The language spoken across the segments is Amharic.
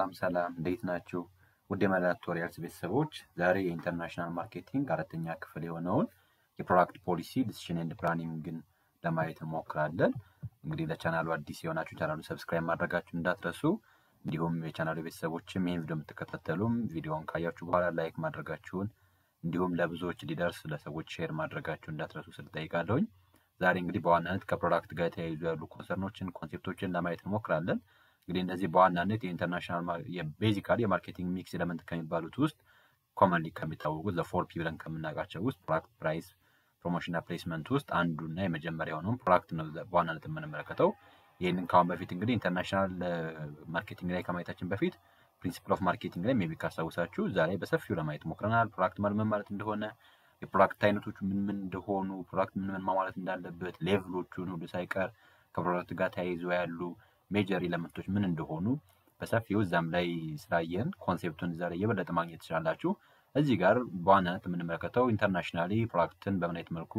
ሰላም ሰላም እንዴት ናችሁ? ውድ የመላ ቱቶሪያልስ ቤተሰቦች ዛሬ የኢንተርናሽናል ማርኬቲንግ አራተኛ ክፍል የሆነውን የፕሮዳክት ፖሊሲ ዲሲሽን ኤንድ ፕላኒንግን ለማየት እንሞክራለን። እንግዲህ ለቻናሉ አዲስ የሆናችሁ ቻናሉ ሰብስክራይብ ማድረጋችሁ እንዳትረሱ፣ እንዲሁም የቻናሉ ቤተሰቦችም ይህን ቪዲዮ የምትከታተሉም ቪዲዮውን ካያችሁ በኋላ ላይክ ማድረጋችሁን እንዲሁም ለብዙዎች ሊደርስ ለሰዎች ሼር ማድረጋችሁ እንዳትረሱ ስል ጠይቃለሁኝ። ዛሬ እንግዲህ በዋናነት ከፕሮዳክት ጋር የተያይዙ ያሉ ኮንሰርኖችን ኮንሴፕቶችን ለማየት እንሞክራለን። እንግዲህ እነዚህ በዋናነት የኢንተርናሽናል ቤዚካሊ የማርኬቲንግ ሚክስ ኤለመንት ከሚባሉት ውስጥ ኮመንሊ ከሚታወቁት ለፎር ፒ ብለን ከምናውቃቸው ውስጥ ፕሮዳክት ፕራይስ፣ ፕሮሞሽንና ፕሌስመንት ውስጥ አንዱና የመጀመሪያ የሆነውን ፕሮዳክት ነው በዋናነት የምንመለከተው። ይህንን ከአሁን በፊት እንግዲህ ኢንተርናሽናል ማርኬቲንግ ላይ ከማየታችን በፊት ፕሪንሲፕል ኦፍ ማርኬቲንግ ላይ ሜቢ ካስታውሳችሁ እዛ ላይ በሰፊው ለማየት ሞክረናል። ፕሮዳክት ማለት ምን ማለት እንደሆነ፣ የፕሮዳክት አይነቶቹ ምን ምን እንደሆኑ፣ ፕሮዳክት ምን ምን ማለት እንዳለበት፣ ሌቭሎቹን ሁሉ ሳይቀር ከፕሮዳክት ጋር ተያይዞ ያሉ ሜጀር ኤለመንቶች ምን እንደሆኑ በሰፊው እዛም ላይ ስላየን ኮንሴፕቱን እዛ ላይ የበለጠ ማግኘት ትችላላችሁ። እዚህ ጋር በዋናነት የምንመለከተው ኢንተርናሽናሊ ፕሮዳክትን በምን አይነት መልኩ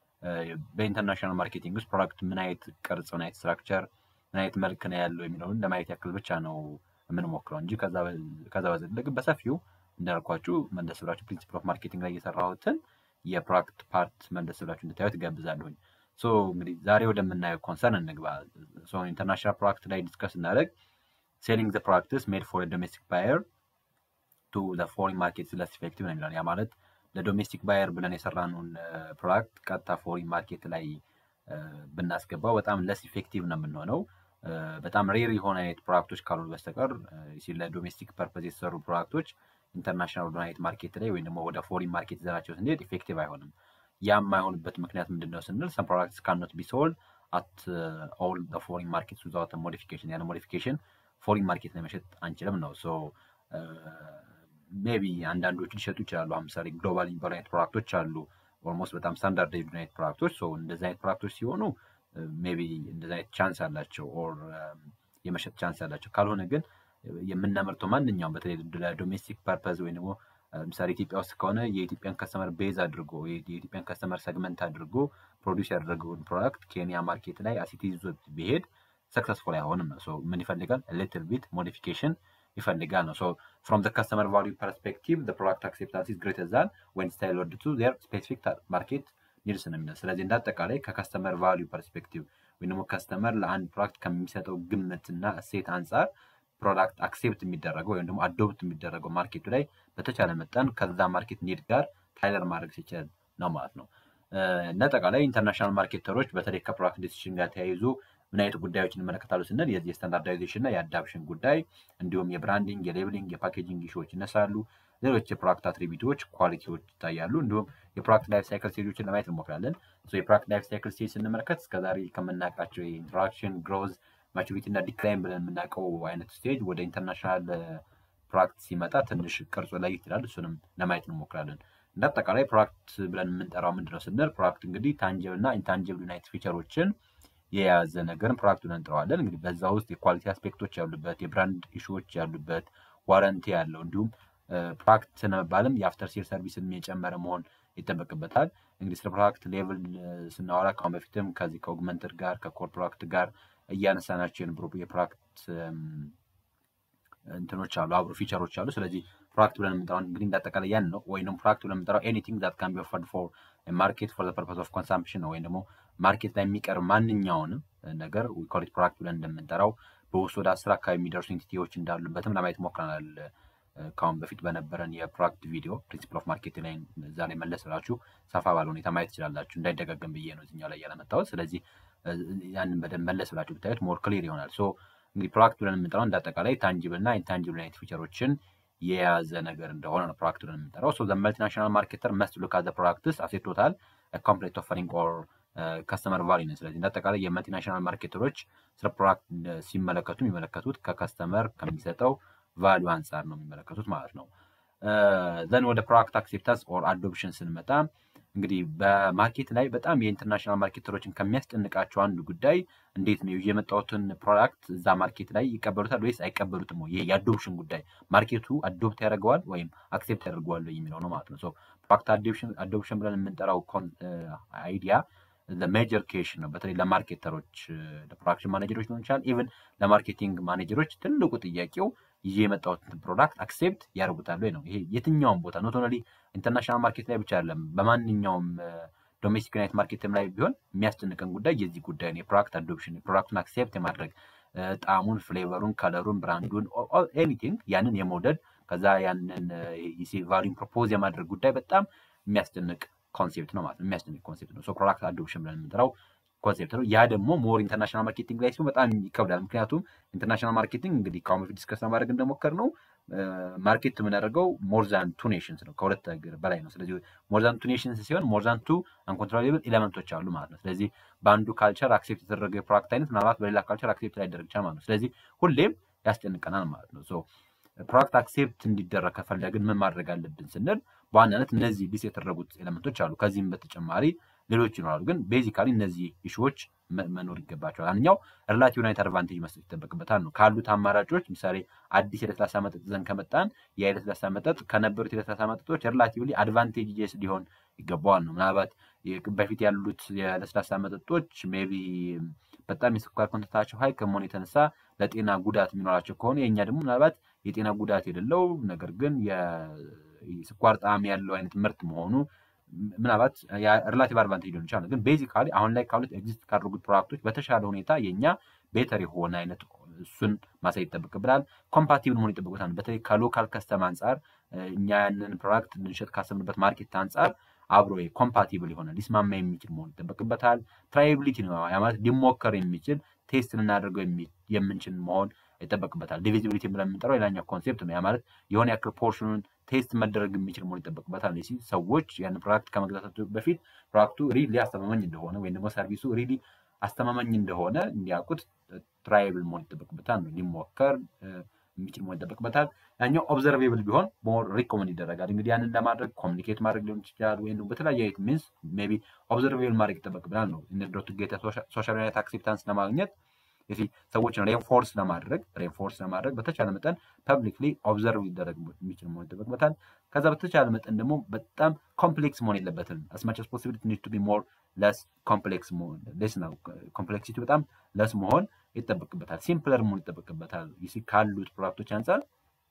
በኢንተርናሽናል ማርኬቲንግ ውስጥ ፕሮዳክት ምን አይነት ቅርጽ፣ ምን አይነት ስትራክቸር፣ ምን አይነት መልክ ነው ያለው የሚለውን ለማየት ያክል ብቻ ነው የምንሞክረው እንጂ ከዛ በዘለቅ በሰፊው እንዳልኳችሁ መለስ ብላችሁ ፕሪንሲፕል ኦፍ ማርኬቲንግ ላይ የሰራሁትን የፕሮዳክት ፓርት መለስ ብላችሁ እንድታዩት እጋብዛለሁኝ። ሶ እንግዲህ ዛሬ ወደምናየው ኮንሰርን እንግባ። ኢንተርናሽናል ፕሮዳክት ላይ ዲስከስ እናደርግ ሴሊንግ ዘ ፕሮዳክትስ ሜድ ፎር ዶሜስቲክ ባየር ቱ ፎሪን ማርኬት ለስ ኢፌክቲቭ ነው የሚለው። ያ ማለት ለዶሜስቲክ ባየር ብለን የሰራነውን ፕሮዳክት ቀጥታ ፎሪን ማርኬት ላይ ብናስገባው በጣም ለስ ኢፌክቲቭ ነው የምንሆነው። በጣም ሬር የሆነ አይነት ፕሮዳክቶች ካሉ በስተቀር ለዶሜስቲክ ፐርፐዝ የተሰሩ ፕሮዳክቶች ኢንተርናሽናል ወደ አይነት ማርኬት ላይ ወይም ደግሞ ወደ ፎሪን ማርኬት ይዘናቸው ስንሄድ ኢፌክቲቭ አይሆንም። ያ የማይሆንበት ምክንያት ምንድን ነው ስንል ሰም ፕሮዳክትስ ካኖት ቢ ሶልድ አት ኦል ፎሪን ማርኬት ዊዛውት ሞዲፊኬሽን ያለ ሞዲፊኬሽን ፎሪን ማርኬት ላይ መሸጥ አንችልም ነው። ሶ ሜቢ አንዳንዶቹ ሊሸጡ ይችላሉ። ለምሳሌ ግሎባል የሚባሉ አይነት ፕሮዳክቶች አሉ። ኦልሞስት በጣም ስታንዳርድ የሆኑ አይነት ፕሮዳክቶች እንደዚህ አይነት ፕሮዳክቶች ሲሆኑ ሜቢ እንደዚህ አይነት ቻንስ አላቸው ኦር የመሸጥ ቻንስ አላቸው። ካልሆነ ግን የምናመርተው ማንኛውም በተለይ ለዶሜስቲክ ፐርፐዝ ወይም ደግሞ ለምሳሌ ኢትዮጵያ ውስጥ ከሆነ የኢትዮጵያን ከስተመር ቤዝ አድርጎ የኢትዮጵያን ከስተመር ሰግመንት አድርጎ ፕሮዲስ ያደረገውን ፕሮዳክት ኬንያ ማርኬት ላይ አሲቲ ይዞት ቢሄድ ሰክሰስፉል አይሆንም ነው። ምን ይፈልጋል? ሊትል ቢት ሞዲፊኬሽን ይፈልጋል ነው። ፍሮም ዘ ከስተመር ቫሊዩ ፐርስፔክቲቭ ዘ ፕሮዳክት አክሴፕታንስ ኢዝ ግሬተር ዛን ወን ስታይል ወርድ ቱ ዜር ስፔሲፊክ ማርኬት ኒድስ ነው የሚለው። ስለዚህ እንደ አጠቃላይ ከከስተመር ቫሊዩ ፐርስፔክቲቭ ወይም ደግሞ ከስተመር ለአንድ ፕሮዳክት ከሚሰጠው ግምትና እሴት አንጻር ፕሮዳክት አክሴፕት የሚደረገው ወይም ደግሞ አዶፕት የሚደረገው ማርኬቱ ላይ በተቻለ መጠን ከዛ ማርኬት ኒድ ጋር ታይለር ማድረግ ሲችል ነው ማለት ነው። እንደ አጠቃላይ ኢንተርናሽናል ማርኬተሮች በተለይ ከፕሮዳክት ዲሲሽን ጋር ተያይዞ ምን አይነት ጉዳዮችን ይመለከታሉ ስንል የዚህ የስታንዳርዳይዜሽን እና የአዳፕሽን ጉዳይ እንዲሁም የብራንዲንግ፣ የሌብሊንግ፣ የፓኬጂንግ ኢሹዎች ይነሳሉ። ሌሎች የፕሮዳክት አትሪቢዩቶች፣ ኳሊቲዎች ይታያሉ። እንዲሁም የፕሮዳክት ላይፍ ሳይክል ስቴጆችን ለማየት እንሞክራለን። የፕሮዳክት ላይፍ ሳይክል ስቴጅ ስንመለከት እስከዛሬ ከምናውቃቸው የኢንትራክሽን ግሮዝ ማቹሪቲ እና ዲክላይን ብለን የምናውቀው አይነት ስቴጅ ወደ ኢንተርናሽናል ፕሮዳክት ሲመጣ ትንሽ ቅርጹ ላይ ይችላል። እሱንም ለማየት እንሞክራለን። እንደ አጠቃላይ ፕሮዳክት ብለን የምንጠራው ምንድነው ስንል ፕሮዳክት እንግዲህ ታንጀብል እና ኢንታንጀብል ዩናይት ፊቸሮችን የያዘ ነገርን ፕሮዳክት ብለን እንጠራዋለን። እንግዲህ በዛ ውስጥ የኳሊቲ አስፔክቶች ያሉበት፣ የብራንድ ኢሹዎች ያሉበት፣ ዋረንቲ ያለው እንዲሁም ፕሮዳክት ለመባልም የአፍተር ሴል ሰርቪስን የጨመረ መሆን ይጠበቅበታል። እንግዲህ ስለ ፕሮዳክት ሌቭል ስናወራ ከአሁን በፊትም ከዚህ ከኦግመንትድ ጋር ከኮር ፕሮዳክት ጋር እያነሳናቸው የነበሩ የፕሮዳክት እንትኖች አሉ፣ አብሮ ፊቸሮች አሉ። ስለዚህ ፕሮዳክት ብለን የምንጠራው እንግዲህ እንዳጠቃላይ ያን ነው። ወይም ፕሮዳክት ብለን የምንጠራው ኤኒቲንግ ዛት ካን ቢ ኦፈርድ ፎር ማርኬት ፎር ዘ ፐርፐስ ኦፍ ኮንሳምፕሽን ነው። ወይም ደግሞ ማርኬት ላይ የሚቀርብ ማንኛውንም ነገር ዊኮሊት ፕሮዳክት ብለን እንደምንጠራው በውስጥ ወደ አስር አካባቢ የሚደርሱ ኢንቲቲዎች እንዳሉበትም ለማየት ሞክረናል። ከአሁን በፊት በነበረን የፕሮዳክት ቪዲዮ ፕሪንሲፕል ኦፍ ማርኬት ላይ እዛ ላይ መለስ ብላችሁ ሰፋ ባለ ሁኔታ ማየት ትችላላችሁ። እንዳይደጋገም ብዬ ነው እዚኛው ላይ ያለመታወት። ስለዚህ ያንን በደንብ መለስ ብላችሁ ብታዩት ሞር ክሊር ይሆናል። ሶ እንግዲህ ፕሮዳክት ብለን የምንጠራው እንዳጠቃላይ ታንጅብል እና ኢንታንጅብል አይነት ፊቸሮችን የያዘ ነገር እንደሆነ ነው ፕሮዳክት ብለን የምንጠራው። ሶ መልቲናሽናል ማርኬተር መስት ሉክ አት ዘ ፕሮዳክትስ አስ ኤ ቶታል ኮምፕሌት ኦፈሪንግ ኦር ከስተመር ቫሊ ነው። ስለዚህ እንዳጠቃላይ የመልቲናሽናል ማርኬተሮች ስለ ፕሮዳክት ሲመለከቱ የሚመለከቱት ከከስተመር ከሚሰጠው ቫሊዩ አንጻር ነው የሚመለከቱት ማለት ነው። ዘን ወደ ፕሮዳክት አክሴፕታንስ ኦር አዶፕሽን ስንመጣ እንግዲህ በማርኬት ላይ በጣም የኢንተርናሽናል ማርኬተሮችን ከሚያስጨንቃቸው አንዱ ጉዳይ እንዴት ነው የመጣሁትን ፕሮዳክት እዛ ማርኬት ላይ ይቀበሉታል ወይስ አይቀበሉትም? ይሄ የአዶፕሽን ጉዳይ ማርኬቱ አዶፕት ያደርገዋል ወይም አክሴፕት ያደርገዋል የሚለው ነው ማለት ነው። ፕሮዳክት አዶፕሽን ብለን የምንጠራው አይዲያ ለሜጀር ኬሽን ነው። በተለይ ለማርኬተሮች ለፕሮዳክሽን ማኔጀሮች ሊሆን ይችላል። ኢቨን ለማርኬቲንግ ማኔጀሮች ትልቁ ጥያቄው ይዤ የመጣሁትን ፕሮዳክት አክሴፕት ያደርጉታል ወይ ነው። ይሄ የትኛውም ቦታ ኖት ኦንሊ ኢንተርናሽናል ማርኬት ላይ ብቻ አይደለም፣ በማንኛውም ዶሜስቲክ ዩናይት ማርኬትም ላይ ቢሆን የሚያስጨንቀን ጉዳይ የዚህ ጉዳይ ነው። የፕሮዳክት አዶፕሽን የፕሮዳክቱን አክሴፕት የማድረግ ጣዕሙን፣ ፍሌቨሩን፣ ከለሩን፣ ብራንዱን ኤኒቲንግ ያንን የመውደድ ከዛ ያንን ቫሊዩን ፕሮፖዝ የማድረግ ጉዳይ በጣም የሚያስጨንቅ ኮንሴፕት ነው ማለት ነው። የሚያስጨንቅ ኮንሴፕት ነው። ፕሮዳክት አዶፕሽን ብለን የምንጠራው ኮንሴፕት ነው። ያ ደግሞ ሞር ኢንተርናሽናል ማርኬቲንግ ላይ ሲሆን በጣም ይከብዳል። ምክንያቱም ኢንተርናሽናል ማርኬቲንግ እንግዲህ ከአሁን በፊት ዲስከስ ለማድረግ እንደሞከር ነው ማርኬት የምናደርገው ሞርዛን ቱ ኔሽንስ ነው፣ ከሁለት ሀገር በላይ ነው። ስለዚህ ሞርዛን ቱ ኔሽንስ ሲሆን ሞርዛን ቱ አንኮንትሮሌብል ኤሌመንቶች አሉ ማለት ነው። ስለዚህ በአንዱ ካልቸር አክሴፕት የተደረገ የፕሮዳክት አይነት ምናልባት በሌላ ካልቸር አክሴፕት ላይደረግ ይችላል ማለት ነው። ስለዚህ ሁሌም ያስጨንቀናል ማለት ነው። ፕሮዳክት አክሴፕት እንዲደረግ ከፈለግን ምን ማድረግ አለብን ስንል በዋናነት እነዚህ ሊስ የተደረጉት ኤሌመንቶች አሉ። ከዚህም በተጨማሪ ሌሎች ይኖራሉ። ግን ቤዚካሊ እነዚህ ኢሹዎች መኖር ይገባቸዋል። አንደኛው ሪላቲቭ ዩናይት አድቫንቴጅ መስጠት ይጠበቅበታል ነው። ካሉት አማራጮች ምሳሌ አዲስ የለስላሳ መጠጥ ይዘን ከመጣን ያ የለስላሳ መጠጥ ከነበሩት የለስላሳ መጠጦች ሪላቲቭሊ አድቫንቴጅ ሊሆን ይገባዋል ነው። ምናልባት በፊት ያሉት የለስላሳ መጠጦች ሜይ ቢ በጣም የስኳር ኮንተንታቸው ሀይ ከመሆኑ የተነሳ ለጤና ጉዳት የሚኖራቸው ከሆነ የእኛ ደግሞ ምናልባት የጤና ጉዳት የሌለው ነገር ግን የስኳር ጣዕም ያለው አይነት ምርት መሆኑ ምናልባት ሪላቲቭ አድቫንቴጅ ሊሆን ይችላል። ግን ቤዚካሊ አሁን ላይ ካሉት ኤግዚስት ካደረጉት ፕሮዳክቶች በተሻለ ሁኔታ የእኛ ቤተር የሆነ አይነት እሱን ማሳየት ይጠበቅብናል። ኮምፓቲብል መሆን ይጠበቅበታል። በተለይ ከሎካል ከስተም አንጻር እኛ ያንን ፕሮዳክት ልንሸጥ ካሰብንበት ማርኬት አንጻር አብሮ ኮምፓቲብል የሆነ ሊስማማ የሚችል መሆን ይጠበቅበታል። ትራይቢሊቲ ነው ያ ማለት ሊሞከር የሚችል ቴስት ልናደርገው የምንችል መሆን ይጠበቅበታል። ዲቪዚቢሊቲ ብለን የምንጠራው ሌላኛው ኮንሴፕት ነው። ያ ማለት የሆነ ያክል ፖርሽኑን ቴስት መደረግ የሚችል መሆን ይጠበቅበታል። ሲ ሰዎች ያን ፕሮዳክት ከመግዛታቸው በፊት ፕሮዳክቱ ሪሊ አስተማማኝ እንደሆነ ወይም ደግሞ ሰርቪሱ ሪሊ አስተማማኝ እንደሆነ እንዲያውቁት ትራይብል መሆን ይጠበቅበታል ነው ሊሞከር የሚችል መሆን ይጠበቅበታል። ያኛው ኦብዘርቬብል ቢሆን ሞር ሪኮመንድ ይደረጋል። እንግዲህ ያንን ለማድረግ ኮሚኒኬት ማድረግ ሊሆን ይችላል፣ ወይም በተለያየ አይነት ሚንስ ሜይ ቢ ኦብዘርቬብል ማድረግ ይጠበቅብናል ነው ኢንዶቱ ጌታ ሶሻል ዩናይት አክሴፕታንስ ለማግኘት የዚህ ሰዎችን ሬንፎርስ ለማድረግ ሬንፎርስ ለማድረግ በተቻለ መጠን ፐብሊክሊ ኦብዘርቭ ሊደረግ የሚችል መሆን ይጠበቅበታል። ከዛ በተቻለ መጠን ደግሞ በጣም ኮምፕሌክስ መሆን የለበትም። አስማች አስ ፖሲቢሊቲ ኒድ ቱ ቢ ሞር ለስ ኮምፕሌክስ መሆን ለስ ነው ኮምፕሌክሲቲ በጣም ለስ መሆን ይጠበቅበታል። ሲምፕለር መሆን ይጠበቅበታል። ይሲ ካሉት ፕሮዳክቶች አንጻር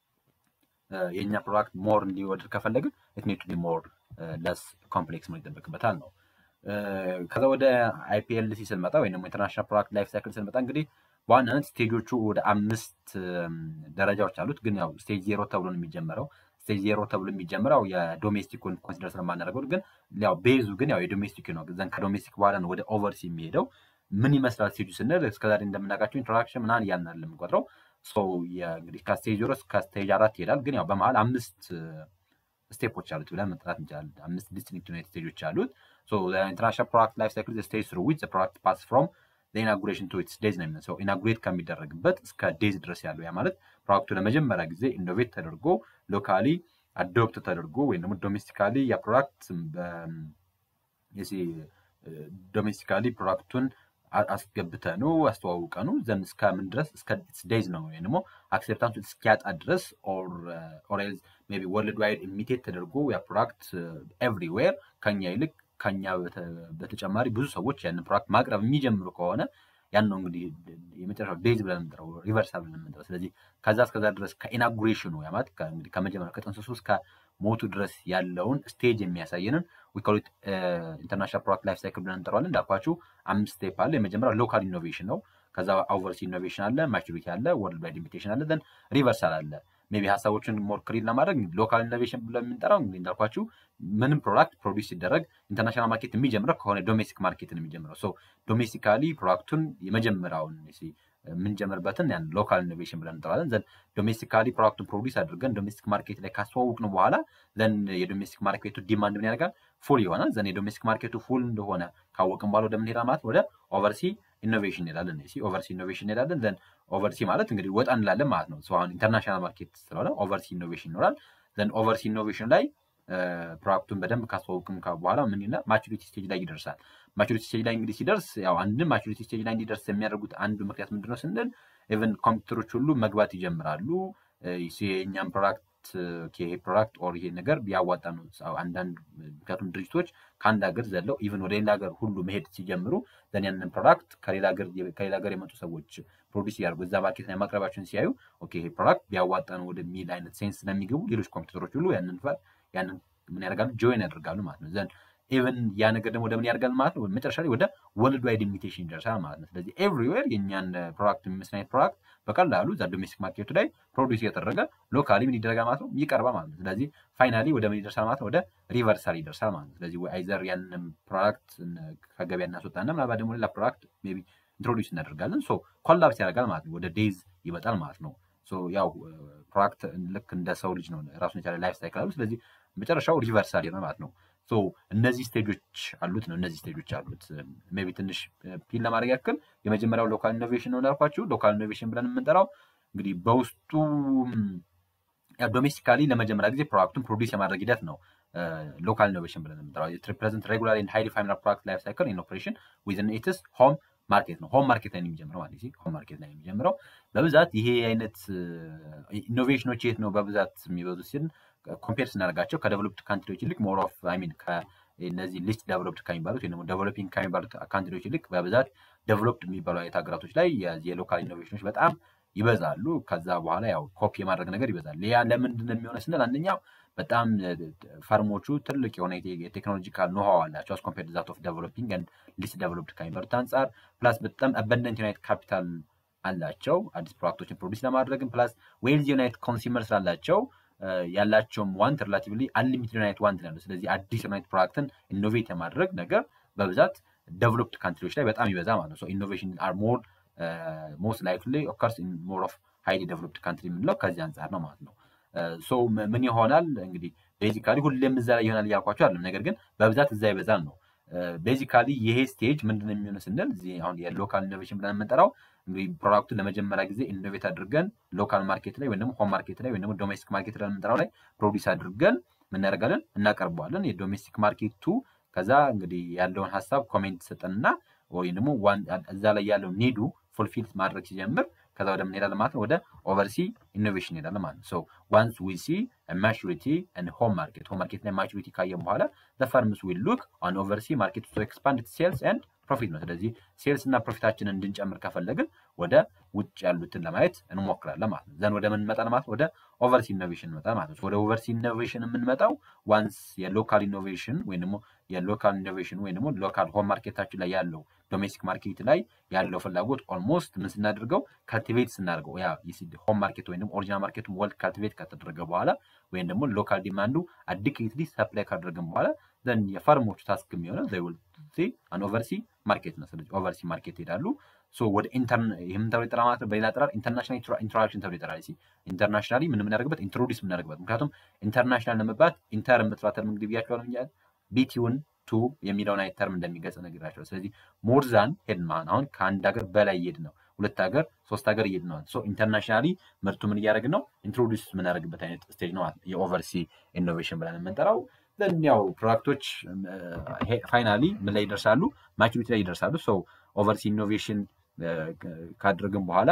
የእኛ ፕሮዳክት ሞር እንዲወድር ከፈለግን ኢት ኒድ ቱ ቢ ሞር ለስ ኮምፕሌክስ መሆን ይጠበቅበታል ነው። ከዛ ወደ አይፒኤልሲ ስንመጣ ወይም ደግሞ ኢንተርናሽናል ፕሮዳክት ላይፍ ሳይክል ስንመጣ እንግዲህ በዋናነት ስቴጆቹ ወደ አምስት ደረጃዎች አሉት። ግን ያው ስቴጅ ዜሮ ተብሎ ነው የሚጀምረው። ስቴጅ ዜሮ ተብሎ የሚጀምረው የዶሜስቲኩን ኮንሲደር ስለማናደርገው ግን ያው ቤዙ ግን ያው የዶሜስቲክ ነው። ዘን ከዶሜስቲክ በኋላ ነው ወደ ኦቨርሲ የሚሄደው። ምን ይመስላል ስቴጁ ስንል እስከዛሬ እንደምናውቃቸው ኢንትሮዳክሽን ምናምን እያልን አይደለም የምንቆጥረው። እንግዲህ ከስቴጅ ዜሮ እስከ ስቴጅ አራት ይሄዳል። ግን ያው በመሀል አምስት ስቴፖች አሉት ብለን መጥራት እንችላለን። አምስት ዲስቲንክት ዩናይት ስቴጆች አሉት። ኢንተርናሽናል ፕሮዳክት ላይፍ ሳይክል ስቴጅ ስሩ ዊች ፕሮዳክት ፓስ ፍሮም ኢናጉሬሽን ቱ ኢትስ ዴዝ ነው የሚመስለው። ኢናጉሬት ከሚደረግበት እስከ ዴዝ ድረስ ያለው ያ ማለት ፕሮዳክቱ ለመጀመሪያ ጊዜ ኢኖቬት ተደርጎ ሎካሊ አዶፕት ተደርጎ ወይም ደግሞ ዶሜስቲካሊ ያ ፕሮዳክት ዶሜስቲካሊ ፕሮዳክቱን አስገብተ ነው አስተዋውቀ ነው ዘን እስከምን ድረስ እስከ ዴዝ ነው ወይም ደግሞ አክሴፕታንሱ እስኪያጣ ድረስ ኦሬዝ ሜይ ቢ ወርልድ ዋይድ ኢሚቴት ተደርጎ ያ ፕሮዳክት ኤቭሪዌር ከኛ ይልቅ ከኛ በተጨማሪ ብዙ ሰዎች ያንን ፕሮዳክት ማቅረብ የሚጀምሩ ከሆነ ያን ነው እንግዲህ የመጨረሻው ዴዝ ብለን የምንጠራው ሪቨርሳል ብለን የምንጠራው። ስለዚህ ከዛ እስከዛ ድረስ ከኢናጉሬሽኑ ያ ማለት እንግዲህ ከመጀመሪያው ከጥንስሱ እስከ ሞቱ ድረስ ያለውን ስቴጅ የሚያሳየንን ዊኮሊት ኢንተርናሽናል ፕሮዳክት ላይፍ ሳይክል ብለን እንጠራዋለን። እንዳልኳችሁ አምስት ስቴፕ አለ። የመጀመሪያው ሎካል ኢኖቬሽን ነው። ከዛ ኦቨርሲ ኢኖቬሽን አለ፣ ማቹሪቲ አለ፣ ወርልድ ዋይድ ኢንቪቴሽን አለ፣ ዘን ሪቨርሳል አለ። ሜይ ቢ ሀሳቦችን ሞር ክሊር ለማድረግ ሎካል ኢኖቬሽን ብለን የምንጠራው እንግዲህ እንዳልኳችሁ ምንም ፕሮዳክት ፕሮዲስ ሲደረግ ኢንተርናሽናል ማርኬት የሚጀምረው ከሆነ ዶሜስቲክ ማርኬት ነው የሚጀምረው። ሶ ዶሜስቲካሊ ፕሮዳክቱን የመጀመሪያውን የምንጀምርበትን ያን ሎካል ኢኖቬሽን ብለን እንጠራለን። ዘን ዶሜስቲካሊ ፕሮዳክቱን ፕሮዲስ አድርገን ዶሜስቲክ ማርኬት ላይ ካስተዋወቅን በኋላ ዘን የዶሜስቲክ ማርኬቱ ዲማንድ ምን ያደርጋል? ፉል ይሆናል። ዘን የዶሜስቲክ ማርኬቱ ፉል እንደሆነ ካወቅን በኋላ ወደ ምን ሄዳል ማለት ወደ ኦቨርሲ ኢኖቬሽን እንሄዳለን። ኦቨርሲ ኢኖቬሽን እንሄዳለን። ዘን ኦቨርሲ ማለት እንግዲህ ወጣ እንላለን ማለት ነው። አሁን ኢንተርናሽናል ማርኬት ስለሆነ ኦቨርሲ ኢኖቬሽን ይኖራል። ዘን ኦቨርሲ ኢኖቬሽን ላይ ፕሮዳክቱን በደንብ ካስተዋወቅም በኋላ ምን ይላል ማቹሪቲ ስቴጅ ላይ ይደርሳል። ማቹሪቲ ስቴጅ ላይ እንግዲህ ሲደርስ ያው አንድም ማቹሪቲ ስቴጅ ላይ እንዲደርስ የሚያደርጉት አንዱ ምክንያት ምንድነው ስንል ኢቨን ኮምፒውተሮች ሁሉ መግባት ይጀምራሉ። የእኛም ፕሮዳክት ይሄ ፕሮዳክት ኦር ይሄ ነገር ቢያዋጣ ነው። አንዳንድ ምክንያቱም ድርጅቶች ከአንድ ሀገር ዘለው ኢቨን ወደ ሌላ ሀገር ሁሉ መሄድ ሲጀምሩ ዘን ያንን ፕሮዳክት ከሌላ ሀገር የመጡ ሰዎች ፕሮዲስ ያደርጉ እዛ ማርኬት ላይ ማቅረባቸውን ሲያዩ ኦኬ ይሄ ፕሮዳክት ቢያዋጣ ነው ወደሚል አይነት ሴንስ ስለሚገቡ ሌሎች ኮምፒውተሮች ሁሉ ያንን ያንን ምን ያደርጋሉ ጆይን ያደርጋሉ ማለት ነው ዘን ኢቨን ያ ነገር ደግሞ ወደምን ያደርጋል ማለት ነው መጨረሻ ላይ ወደ ወርልድ ዋይድ ኢሚቴሽን ይደርሳል ማለት ነው። ስለዚህ ኤቭሪዌር የእኛን ፕሮዳክት የሚመስል አይነት ፕሮዳክት በቀላሉ እዛ ዶሜስቲክ ማርኬቱ ላይ ፕሮዲስ እየተደረገ ሎካሊ ምን ይደረጋል ማለት ነው ይቀርባል ማለት ነው። ስለዚህ ፋይናሊ ወደ ምን ይደርሳል ማለት ነው ወደ ሪቨርሳል ይደርሳል ማለት ነው። ስለዚህ አይዘር ያንን ፕሮዳክት ከገበያ እናስወጣና ምናልባት ደግሞ ሌላ ፕሮዳክት ሜይ ቢ ኢንትሮዲውስ እናደርጋለን። ሶ ኮላፕስ ያደርጋል ማለት ነው። ወደ ዴዝ ይመጣል ማለት ነው። ያው ፕሮዳክት ልክ እንደ ሰው ልጅ ነው ራሱን የቻለ ላይፍ ሳይክል አሉ። ስለዚህ መጨረሻው ሪቨርሳል ይሆናል ማለት ነው። እነዚህ ስቴጆች አሉት ነው እነዚህ ስቴጆች አሉት። ሜይ ቢ ትንሽ ፒን ለማድረግ ያክል የመጀመሪያው ሎካል ኢኖቬሽን ነው እንዳልኳችሁ። ሎካል ኢኖቬሽን ብለን የምንጠራው እንግዲህ በውስጡ ዶሜስቲካሊ ለመጀመሪያ ጊዜ ፕሮዳክቱን ፕሮዲስ የማድረግ ሂደት ነው ሎካል ኢኖቬሽን ብለን የምንጠራው። ሪፕሬዘንት ሬጉላር ኤንድ ሃይሊ ፋይናል ፕሮዳክት ላይፍ ሳይክል ኢን ኦፕሬሽን ዊዝን ኢትስ ሆም ማርኬት ነው። ሆም ማርኬት ላይ ነው የሚጀምረው ማለት ነው። ሆም ማርኬት ላይ ነው የሚጀምረው በብዛት ይሄ አይነት ኢኖቬሽኖች የት ነው በብዛት የሚበዙት ሲል ኮምፔር ስናደርጋቸው ከደቨሎፕድ ካንትሪዎች ይልቅ ሞር ኦፍ አይ ሚን እነዚህ ሊስት ደቨሎፕድ ከሚባሉት ወይም ደግሞ ደቨሎፒንግ ከሚባሉት ካንትሪዎች ይልቅ በብዛት ደቨሎፕድ የሚባሉ አይነት ሀገራቶች ላይ የሎካል ኢኖቬሽኖች በጣም ይበዛሉ። ከዛ በኋላ ያው ኮፒ የማድረግ ነገር ይበዛል። ያ ለምንድን ነው የሚሆነ ስንል አንደኛው በጣም ፈርሞቹ ትልቅ የሆነ የቴክኖሎጂካል ኖሃው አላቸው አስ ኮምፔርድ ዛት ኦፍ ደቨሎፒንግ ኤንድ ሊስት ደቨሎፕድ ከሚባሉት አንጻር ፕላስ በጣም አበንደንት ዩናይት ካፒታል አላቸው አዲስ ፕሮዳክቶችን ፕሮዲስ ለማድረግም ፕላስ ዌልዝ ዩናይት ኮንሱመር ስላላቸው ያላቸውም ዋንት ሪላቲቭሊ አንሊሚትድ ዩናይት ዋንት ያለው ስለዚህ አዲስ ዩናይት ፕሮዳክትን ኢኖቬት የማድረግ ነገር በብዛት ደቨሎፕድ ካንትሪዎች ላይ በጣም ይበዛ ማለት ነው። ኢኖቬሽን አር ሞር ሞስት ላይክሊ ኦከርስ ኢን ሞር ኦፍ ሃይሊ ደቨሎፕድ ካንትሪ የምንለው ከዚህ አንጻር ነው ማለት ነው። ሶ ምን ይሆናል እንግዲህ ቤዚካሊ ሁሌም እዛ ላይ ይሆናል እያልኳቸው አይደለም። ነገር ግን በብዛት እዛ ይበዛል ነው። ቤዚካሊ ይሄ ስቴጅ ምንድን የሚሆነው ስንል እዚህ አሁን የሎካል ኢኖቬሽን ብለን የምንጠራው እንግዲህ ፕሮዳክቱን ለመጀመሪያ ጊዜ ኢኖቬት አድርገን ሎካል ማርኬት ላይ ወይም ደግሞ ሆም ማርኬት ላይ ወይም ደግሞ ዶሜስቲክ ማርኬት ላይ የምንጠራው ላይ ፕሮዲስ አድርገን ምናደርጋለን እናቀርበዋለን። የዶሜስቲክ ማርኬቱ ከዛ እንግዲህ ያለውን ሀሳብ ኮሜንት ሰጠንና ወይም ደግሞ እዛ ላይ ያለው ኒዱ ፉልፊል ማድረግ ሲጀምር ከዛ ወደ ምን ሄዳለን ማለት ነው ወደ ኦቨርሲ ኢኖቬሽን ሄዳለን ማለት ነው። ሶ ዋንስ ዊ ሲ ማቹሪቲ ኤንድ ሆም ማርኬት ሆም ማርኬት ላይ ማቹሪቲ ካየን በኋላ ዘ ፈርምስ ዊል ሉክ ኦን ኦቨርሲ ማርኬት ቱ ኤክስፓንድ ሴልስ ኤንድ ፕሮፊት ነው። ስለዚህ ሴልስ እና ፕሮፊታችንን እንድንጨምር ከፈለግን ወደ ውጭ ያሉትን ለማየት እንሞክራለን ማለት ነው። ዘን ወደ ምን እንመጣለን ማለት ወደ ኦቨርሲ ኢኖቬሽን እንመጣለን ማለት ነው። ወደ ኦቨርሲ ኢኖቬሽን የምንመጣው ዋንስ የሎካል ኢኖቬሽን ወይም ደግሞ የሎካል ኢኖቬሽን ወይም ደግሞ ሎካል ሆም ማርኬታችን ላይ ያለው ዶሜስቲክ ማርኬት ላይ ያለው ፍላጎት ኦልሞስት ምን ስናደርገው ካልቲቬት ስናደርገው ያ ሆም ማርኬት ወይም ደግሞ ኦሪጂናል ማርኬቱን ወልድ ካልቲቬት ከተደረገ በኋላ ወይም ደግሞ ሎካል ዲማንዱ አዲክትሊ ሰፕላይ ካደረግን በኋላ ዘን የፈርሞቹ ታስክ የሚሆነው ዊል አን ኦቨርሲ ማርኬት ነው። ስለዚህ ኦቨርሲ ማርኬት ይሄዳሉ። ወደ ይህም ተብሎ ይጠራ ማለት በሌላ አጠራር ኢንተርናሽናል ኢንትራክሽን ተብሎ ይጠራል። ኢንተርናሽናሊ ምን የምናደርግበት ኢንትሮዲስ የምናደርግበት ምክንያቱም ኢንተርናሽናል ለመባት ኢንተር የምትሏ ተርም እንግዲህ ብያቸዋለሁ ቢቲውን ቱ የሚለውን አይነት ተርም እንደሚገልጽ ነግራቸዋል። ስለዚህ ሞርዛን ሄድ ማን አሁን ከአንድ ሀገር በላይ እየሄድ ነው ሁለት ሀገር ሶስት ሀገር እየሄድ ነው። ኢንተርናሽናሊ ምርቱ ምን እያደረግን ነው ኢንትሮዲስ የምናደርግበት አይነት ስቴጅ ነው የኦቨርሲ ኢኖቬሽን ብለን የምንጠራው። ያው ፕሮዳክቶች ፋይናሊ ምን ላይ ይደርሳሉ? ማቹሪቲ ላይ ይደርሳሉ። ሶ ኦቨርሲ ኢኖቬሽን ካደረግን በኋላ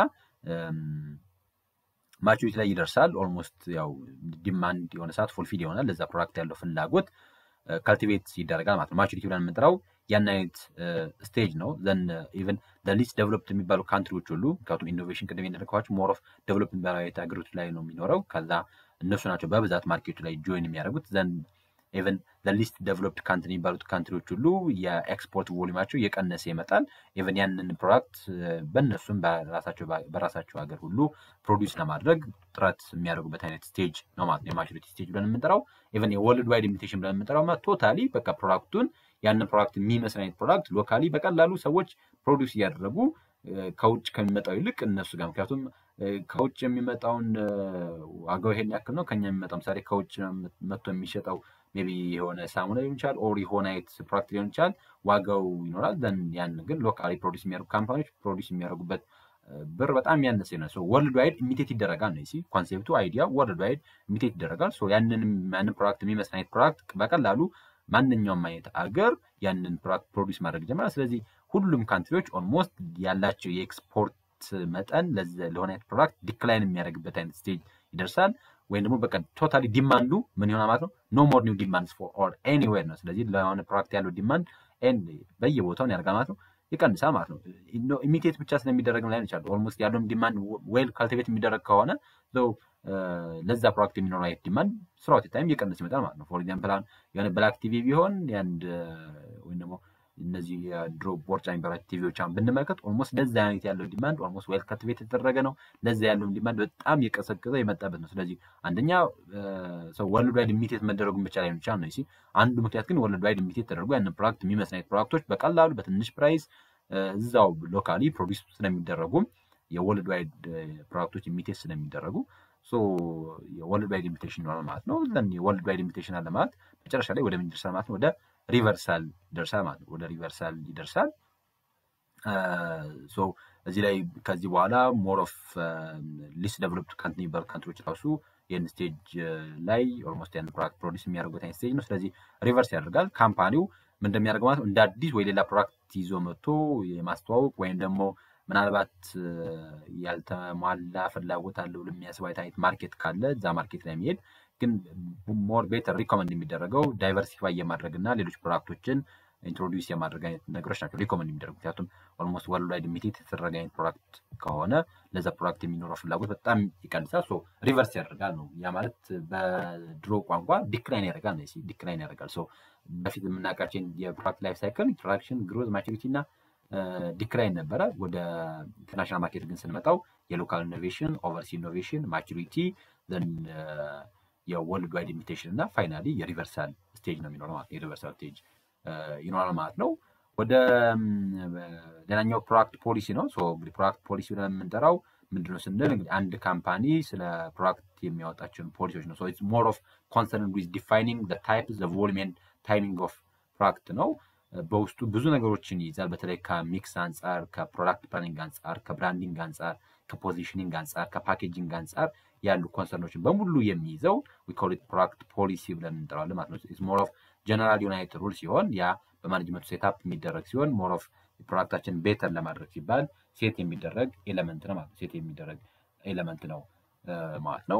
ማቹሪቲ ላይ ይደርሳል። ኦልሞስት ያው ዲማንድ የሆነ ሰዓት ፉልፊል ይሆናል። ለዛ ፕሮዳክት ያለው ፍላጎት ካልቲቬት ይደረጋል ማለት ነው። ማቹሪቲ ብለን የምንጠራው ያን አይነት ስቴጅ ነው። ዘን ኢቨን ሊስት ዴቨሎፕድ የሚባሉ ካንትሪዎች ሁሉ ምክንያቱም ኢኖቬሽን ቅድም የነገርኳቸው ሞር ኦፍ ዴቨሎፕ የሚባሉ አይነት ሀገሮች ላይ ነው የሚኖረው። ከዛ እነሱ ናቸው በብዛት ማርኬቱ ላይ ጆይን የሚያደርጉት ዘን ኢቨን ሊስት ዴቨሎፕድ ካንትሪ የሚባሉት ካንትሪዎች ሁሉ የኤክስፖርት ቮሊማቸው እየቀነሰ ይመጣል። ኢቨን ያንን ፕሮዳክት በእነሱም በራሳቸው ሀገር ሁሉ ፕሮዲውስ ለማድረግ ጥረት የሚያደርጉበት አይነት ስቴጅ ነው ማለት ነው። የማቹሪቲ ስቴጅ ብለን የምንጠራው ኢቨን የወርልድ ዋይድ ኢሚቴሽን ብለን የምንጠራው ቶታሊ በቃ ፕሮዳክቱን ያንን ፕሮዳክት የሚመስል አይነት ፕሮዳክት ሎካሊ በቀላሉ ሰዎች ፕሮዲውስ እያደረጉ ከውጭ ከሚመጣው ይልቅ እነሱ ጋር ምክንያቱም ከውጭ የሚመጣውን ዋጋው ይሄን ያክል ነው። ከኛ የሚመጣው ምሳሌ ከውጭ መጥቶ የሚሸጠው ሜይ ቢ የሆነ ሳሙና ሊሆን ይችላል፣ ኦር የሆነ አይነት ፕሮዳክት ሊሆን ይችላል። ዋጋው ይኖራል። ዘን ያን ግን ሎካሊ ፕሮዲስ የሚያደርጉ ካምፓኒዎች ፕሮዲስ የሚያደርጉበት ብር በጣም ያነሰ ነው። ወርልድ ዋይድ ኢሚቴት ይደረጋል ነው ሲ ኮንሴፕቱ አይዲያ ወርልድ ዋይድ ኢሚቴት ይደረጋል። ያንን ያንን ፕሮዳክት የሚመስል አይነት ፕሮዳክት በቀላሉ ማንኛውም አይነት አገር ያንን ፕሮዳክት ፕሮዲስ ማድረግ ይጀምራል። ስለዚህ ሁሉም ካንትሪዎች ኦልሞስት ያላቸው የኤክስፖርት መጠን ለሆነ አይነት ፕሮዳክት ዲክላይን የሚያደርግበት አይነት ስቴጅ ይደርሳል። ወይም ደግሞ በቃ ቶታሊ ዲማንዱ ምን ይሆናል ማለት ነው ኖ ሞር ኒው ዲማንድ ፎር ኦር ኤኒዌር ነው። ስለዚህ ለሆነ ፕሮዳክት ያለው ዲማንድ በየቦታውን ያደርጋል ማለት ነው ይቀንሳል ማለት ነው። ኢሚቴት ብቻ ስለሚደረግ ላይ ይችላል ኦልሞስት ያለውን ዲማንድ ዌል ካልቲቬት የሚደረግ ከሆነ ለዛ ፕሮዳክት የሚኖረው አይነት ዲማንድ ስራውት ታይም እየቀነስ ይመጣል ማለት ነው። ፎር ኤግዛምፕል አሁን የሆነ ብላክ ቲቪ ቢሆን ያንድ ወይም ደግሞ እነዚህ የድሮ ቦርጫ የሚባሉ ቲቪዎች አሁን ብንመለከት ኦልሞስት ለዛ አይነት ያለው ዲማንድ ኦልሞስት ዌል ካልቲቬት የተደረገ ነው። ለዛ ያለውን ዲማንድ በጣም የቀሰቀዘ የመጣበት ነው። ስለዚህ አንደኛ ሰው ወርልድ ዋይድ ኢሚቴት መደረጉን ብቻ ላይ ይችላል ነው። አንዱ ምክንያት ግን ወርልድ ዋይድ ኢሚቴት ተደርጎ ያንን ፕሮዳክት የሚመስል አይነት ፕሮዳክቶች በቀላሉ በትንሽ ፕራይስ እዛው ሎካሊ ፕሮዲስ ስለሚደረጉ የወርልድ ዋይድ ፕሮዳክቶች ኢሚቴት ስለሚደረጉ የወርልድ ዋይድ ኢሚቴሽን ይኖራል ማለት ነው። የወርልድ ዋይድ ኢሚቴሽን አለ ማለት መጨረሻ ላይ ወደ ምን ይደርሳል ማለት ነው? ወደ ሪቨርሳል ይደርሳል ማለት ነው። ወደ ሪቨርሳል ይደርሳል። እዚህ ላይ ከዚህ በኋላ ሞር ኦፍ ሊስ ዴቨሎፕድ ካንትሪ የሚባሉ ካንትሪዎች ራሱ ይህን ስቴጅ ላይ ኦልሞስት ያን ፕሮዳክት ፕሮዲስ የሚያደርጉት አይነት ስቴጅ ነው። ስለዚህ ሪቨርስ ያደርጋል። ካምፓኒው ምን እንደሚያደርግ ማለት ነው እንደ አዲስ ወይ ሌላ ፕሮዳክት ይዞ መጥቶ የማስተዋወቅ ወይም ደግሞ ምናልባት ያልተሟላ ፍላጎት አለ ብሎ የሚያስብ አይነት ማርኬት ካለ እዛ ማርኬት ላይ የሚሄድ ግን ሞር ቤተር ሪኮመንድ የሚደረገው ዳይቨርሲፋይ የማድረግ እና ሌሎች ፕሮዳክቶችን ኢንትሮዲውስ የማድረግ አይነት ነገሮች ናቸው ሪኮመንድ የሚደረጉ። ምክንያቱም ኦልሞስት ወርልድ ዋይድ ኢሚቴት የተደረገ አይነት ፕሮዳክት ከሆነ ለዛ ፕሮዳክት የሚኖረው ፍላጎት በጣም ይቀንሳል። ሶ ሪቨርስ ያደርጋል ነው። ያ ማለት በድሮ ቋንቋ ዲክላይን ያደርጋል ነው። ዲክላይን ያደርጋል። ሶ በፊት የምናውቃቸው የፕሮዳክት ላይፍ ሳይክል ኢንትሮዳክሽን፣ ግሮዝ፣ ማቹሪቲ እና ዲክላይን ነበረ። ወደ ኢንተርናሽናል ማርኬት ግን ስንመጣው የሎካል ኢኖቬሽን፣ ኦቨርሲ ኢኖቬሽን፣ ማቹሪቲ የወርልድ ዋይድ ኢሚቴሽን እና ፋይናሊ የሪቨርሳል ስቴጅ ነው የሚኖረው ማለት ነው። የሪቨርሳል ስቴጅ ይኖራል ማለት ነው። ወደ ሌላኛው ፕሮዳክት ፖሊሲ ነው። እንግዲህ ፕሮዳክት ፖሊሲ ብለን የምንጠራው ምንድነው ስንል እንግዲህ አንድ ካምፓኒ ስለ ፕሮዳክት የሚያወጣቸውን ፖሊሲዎች ነው። ሞር ኦፍ ኮንሰርን ዊዝ ዲፋይኒንግ ታይፕ ቮሊዩም ኤንድ ታይሚንግ ኦፍ ፕሮዳክት ነው። በውስጡ ብዙ ነገሮችን ይይዛል። በተለይ ከሚክስ አንጻር፣ ከፕሮዳክት ፕላኒንግ አንጻር፣ ከብራንዲንግ አንጻር፣ ከፖዚሽኒንግ አንጻር፣ ከፓኬጂንግ አንጻር ያሉ ኮንሰርኖችን በሙሉ የሚይዘው ዊኮሊት ፕሮዳክት ፖሊሲ ብለን እንጠራዋለን ማለት ነው። ሞር ኦፍ ጀነራል ዩናይትድ ሩል ሲሆን ያ በማኔጅመንቱ ሴታፕ የሚደረግ ሲሆን ሞር ኦፍ ፕሮዳክታችን ቤተር ለማድረግ ሲባል ሴት የሚደረግ ኤለመንት ነው ማለት ነው። ሴት የሚደረግ ኤለመንት ነው ማለት ነው።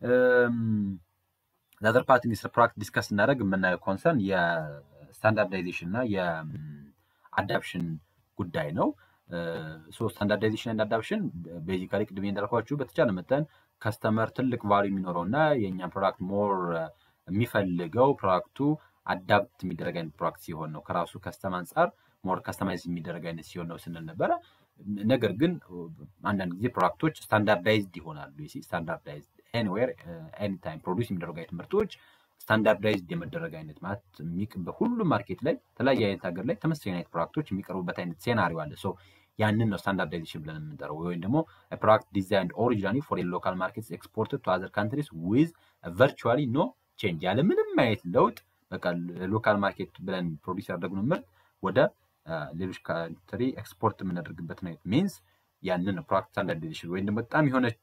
ዛዘር ፓርት ስለ ፕሮዳክት ዲስከስ ስናደርግ የምናየው ኮንሰርን የስታንዳርዳይዜሽን እና የአዳፕሽን ጉዳይ ነው። ስታንዳርዳይዜሽን እና አዳፕሽን ቤዚካሊ ቅድሜ እንዳልኳችሁ በተቻለ መጠን ከስተመር ትልቅ ቫሉ የሚኖረው እና የእኛን ፕሮዳክት ሞር የሚፈልገው ፕሮዳክቱ አዳፕት የሚደረግ አይነት ፕሮዳክት ሲሆን ነው። ከራሱ ከስተም አንጻር ሞር ከስተማይዝ የሚደረግ አይነት ሲሆን ነው ስንል ነበረ። ነገር ግን አንዳንድ ጊዜ ፕሮዳክቶች ስታንዳርዳይዝድ ይሆናሉ። ስታንዳርዳይዝድ ኤኒዌር ኤኒታይም ፕሮዲስ የሚደረጉ አይነት ምርቶች ስታንዳርዳይዝድ የመደረግ አይነት ማለት በሁሉም ማርኬት ላይ የተለያየ አይነት ሀገር ላይ ተመሳሳይ አይነት ፕሮዳክቶች የሚቀርቡበት አይነት ሴናሪዮ አለ። ያንን ነው ስታንዳርዳይዜሽን ብለን የምንጠራው። ወይም ደግሞ ፕሮዳክት ዲዛይን ኦሪጂናሊ ፎር ሎካል ማርኬትስ ኤክስፖርትድ ቱ አዘር ካንትሪስ ዊዝ ቨርቹዋሊ ኖ ቼንጅ ያለ ምንም አይነት ለውጥ በቃ ሎካል ማርኬት ብለን ፕሮዲስ ያደረግነው ምርት ወደ ሌሎች ካንትሪ ኤክስፖርት የምናደርግበት አይነት ሚንስ ያንን ፕሮዳክት ስታንዳርዳይዜሽን ወይም ደግሞ በጣም የሆነች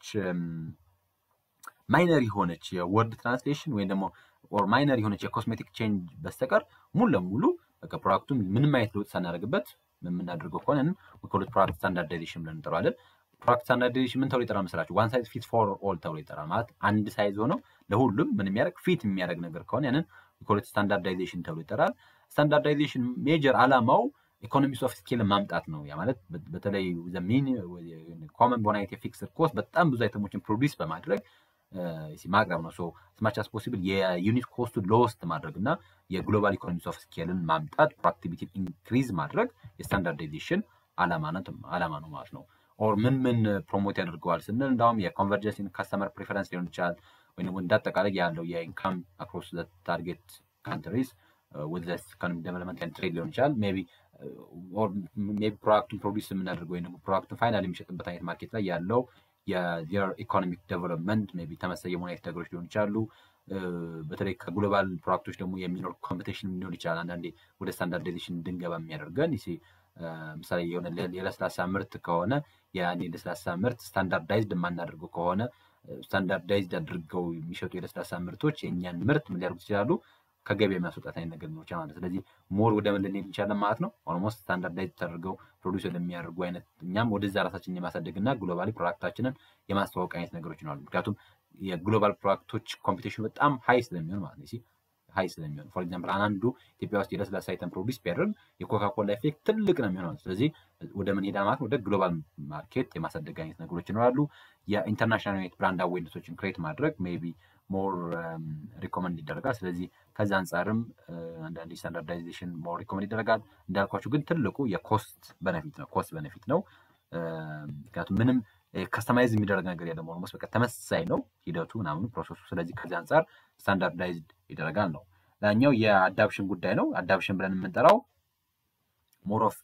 ማይነር የሆነች የወርድ ትራንስሌሽን ወይም ደግሞ ኦር ማይነር የሆነች የኮስሜቲክ ቼንጅ በስተቀር ሙሉ ለሙሉ በቃ ፕሮዳክቱን ምንም አይነት ለውጥ ሳናደርግበት የምናደርገው ከሆነ ዊኮሎት ፕሮዳክት ስታንዳርዳይዜሽን ብለን እንጠራዋለን። ፕሮዳክት ስታንዳርዳይዜሽን ምን ተብሎ ይጠራል መስላችሁ? ዋን ሳይዝ ፊት ፎር ኦል ተብሎ ይጠራል። ማለት አንድ ሳይዝ ሆነው ለሁሉም ምን የሚያደርግ ፊት የሚያደርግ ነገር ከሆነ ያንን ዊኮሎት ስታንዳርዳይዜሽን ተብሎ ይጠራል። ስታንዳርዳይዜሽን ሜጀር አላማው ኢኮኖሚክስ ኦፍ ስኬል ማምጣት ነው። ያ ማለት በተለይ ሚን ኮመን በሆነ አይነት የፊክስድ ኮስት በጣም ብዙ አይተሞችን ፕሮዲስ በማድረግ ማቅረብ ነው። ስማች አስ ፖሲብል የዩኒት ኮስቱ ሎስት ማድረግ እና የግሎባል ኢኮኖሚክስ ኦፍ ስኬልን ማምጣት ፕሮዳክቲቪቲ ኢንክሪዝ ማድረግ የስታንዳርዳይዜሽን አላማ ነው ማለት ነው። ኦር ምን ምን ፕሮሞት ያደርገዋል ስንል እንዳውም የኮንቨርጀንስ ካስተመር ፕሪፈረንስ ሊሆን ይችላል ወይም ደግሞ እንዳጠቃላይ ያለው የኢንካም አክሮስ ታርጌት ካንትሪስ ወደ ኢኮኖሚ ዴቨሎፕመንት ኤንድ ትሬድ ሊሆን ይችላል ሜይ ቢ ሜይ ቢ ፕሮዳክቱን ፕሮዲስ የምናደርገው ወይም ደግሞ ፕሮዳክቱን ፋይናል የሚሸጥበት አይነት ማርኬት ላይ ያለው የር ኢኮኖሚክ ዴቨሎፕመንት ሜይ ቢ ተመሳሳይ የሆኑ አይነት ነገሮች ሊሆኑ ይችላሉ። በተለይ ከግሎባል ፕሮዳክቶች ደግሞ የሚኖር ኮምፒቴሽን ሊሆን ይችላል። አንዳንዴ ወደ ስታንዳርዳይዜሽን እንድንገባ የሚያደርገን ምሳሌ የሆነ የለስላሳ ምርት ከሆነ ያን የለስላሳ ምርት ስታንዳርዳይዝድ የማናደርገው ከሆነ ስታንዳርዳይዝድ አድርገው የሚሸጡ የለስላሳ ምርቶች የእኛን ምርት ምን ሊያደርጉት ይችላሉ? ከገበያ የሚያስወጣት አይነት ነገር ሊኖር ይችላል ማለት ስለዚህ ሞር ወደ ምን ልንሄድ እንችላለን ማለት ነው። ኦልሞስት ስታንዳርዳይዝ ተደርገው ፕሮዲስ ወደሚያደርጉ አይነት እኛም ወደዛ ራሳችንን የማሳደግ እና ግሎባሊ ፕሮዳክታችንን የማስተዋወቅ አይነት ነገሮች ይኖራሉ። ምክንያቱም የግሎባል ፕሮዳክቶች ኮምፒቴሽን በጣም ሀይ ስለሚሆን ማለት ነው ሀይ ስለሚሆን ፎር ኤግዛምፕል አንዱ ኢትዮጵያ ውስጥ የለስላሳ አይተም ፕሮዲስ ቢያደርግ የኮካኮላ ኤፌክት ትልቅ ነው የሚሆነው። ስለዚህ ወደ ምን ሄዳ ማለት ወደ ግሎባል ማርኬት የማሳደግ አይነት ነገሮች ይኖራሉ። የኢንተርናሽናል ዩኒት ብራንድ አዌርነሶችን ክሬት ማድረግ ሜይ ቢ ሞር ሪኮመንድ ይደረጋል። ስለዚህ ከዚ አንጻርም አንዳንድ ስታንዳርዳይዜሽን ሞር ሪኮመንድ ይደረጋል። እንዳልኳቸው ግን ትልቁ የኮስት በነፊት ነው ኮስት በነፊት ነው። ምክንያቱም ምንም ከስተማይዝ የሚደረግ ነገር የለም። ኦልሞስት በቃ ተመሳሳይ ነው ሂደቱ ምናምኑ ፕሮሰሱ። ስለዚህ ከዚህ አንጻር ስታንዳርዳይዝድ ይደረጋል ነው። ላኛው የአዳፕሽን ጉዳይ ነው። አዳፕሽን ብለን የምንጠራው ሞሮፍ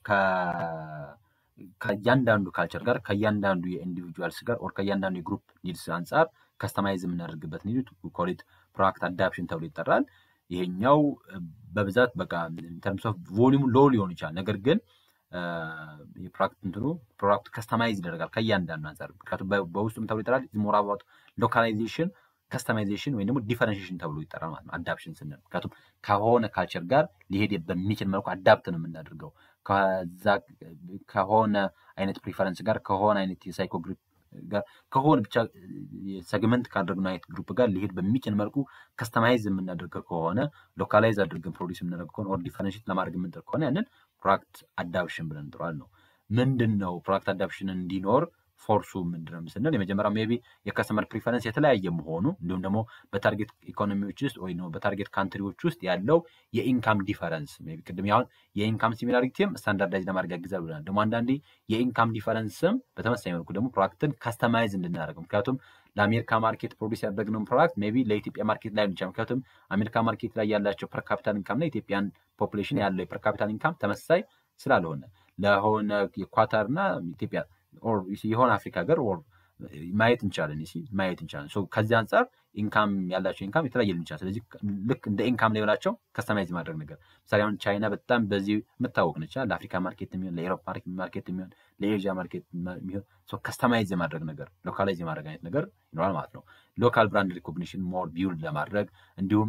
ከእያንዳንዱ ካልቸር ጋር ከእያንዳንዱ የኢንዲቪጁዋልስ ጋር ኦር ከእያንዳንዱ የግሩፕ ኒድስ አንጻር ከስተማይዝ የምናደርግበት ኒድ ኮሊት ፕሮዳክት አዳፕሽን ተብሎ ይጠራል። ይሄኛው በብዛት በቃ ተርምስ ኦፍ ቮሊሙ ሎ ሊሆን ይችላል። ነገር ግን የፕሮዳክት እንትኑ ፕሮዳክቱ ከስተማይዝ ይደረጋል ከእያንዳንዱ አንጻር ምክንያቱም በውስጡም ተብሎ ይጠራል ሞር አባውት ሎካላይዜሽን ከስተማይዜሽን ወይም ደግሞ ዲፈረንሽን ተብሎ ይጠራል ማለት ነው። አዳፕሽን ስንል ምክንያቱም ከሆነ ካልቸር ጋር ሊሄድ በሚችል መልኩ አዳፕት ነው የምናደርገው ከዛ ከሆነ አይነት ፕሪፈረንስ ጋር ከሆነ አይነት የሳይኮ ግሩፕ ጋር ከሆነ ብቻ ሰግመንት ካደረግነው አይነት ግሩፕ ጋር ሊሄድ በሚችል መልኩ ከስተማይዝ የምናደርገው ከሆነ ሎካላይዝ አድርገን ፕሮዲስ የምናደርግ ከሆነ ኦር ዲፈረንሽት ለማድረግ የምንጥር ከሆነ ያንን ፕሮዳክት አዳፕሽን ብለን እንጥረዋል ነው። ምንድን ነው ፕሮዳክት አዳፕሽን እንዲኖር ፎርሱ ምንድን ነው ስንል የመጀመሪያው ሜይ ቢ የከስተመር ፕሪፈረንስ የተለያየ መሆኑ እንዲሁም ደግሞ በታርጌት ኢኮኖሚዎች ውስጥ ወይ በታርጌት ካንትሪዎች ውስጥ ያለው የኢንካም ዲፈረንስ ሜይ ቢ ቅድም ያሁን የኢንካም ሲሚላሪቲም ስታንዳርዳይዝ ለማድረግ ያግዛል ብለናል። ደግሞ አንዳንዴ የኢንካም ዲፈረንስም በተመሳሳይ መልኩ ደግሞ ፕሮዳክትን ከስተማይዝ እንድናደርግ ምክንያቱም ለአሜሪካ ማርኬት ፕሮዲስ ያደረግነውን ፕሮዳክት ሜይ ቢ ለኢትዮጵያ ማርኬት ላይ ይችላል። ምክንያቱም አሜሪካ ማርኬት ላይ ያላቸው ፐርካፒታል ኢንካም እና ኢትዮጵያን ፖፑሌሽን ያለው የፐርካፒታል ኢንካም ተመሳሳይ ስላልሆነ ለሆነ የኳታር እና ኢትዮጵያ የሆነ አፍሪካ ሀገር ማየት እንችላለን ማየት እንችላለን። ከዚህ አንጻር ኢንካም ያላቸው ኢንካም የተለያየ ሊሆን ይችላል። ስለዚህ ልክ እንደ ኢንካም ሌቭላቸው ከስተማይዝ ማድረግ ነገር ምሳሌ አሁን ቻይና በጣም በዚህ የምታወቅ ነች። ለአፍሪካ ማርኬት የሚሆን ለኤሮፕ ማርኬት የሚሆን ለኤዥያ ማርኬት የሚሆን ከስተማይዝ የማድረግ ነገር ሎካላይዝ የማድረግ አይነት ነገር ይኖራል ማለት ነው። ሎካል ብራንድ ሪኮግኒሽን ሞር ቢውልድ ለማድረግ እንዲሁም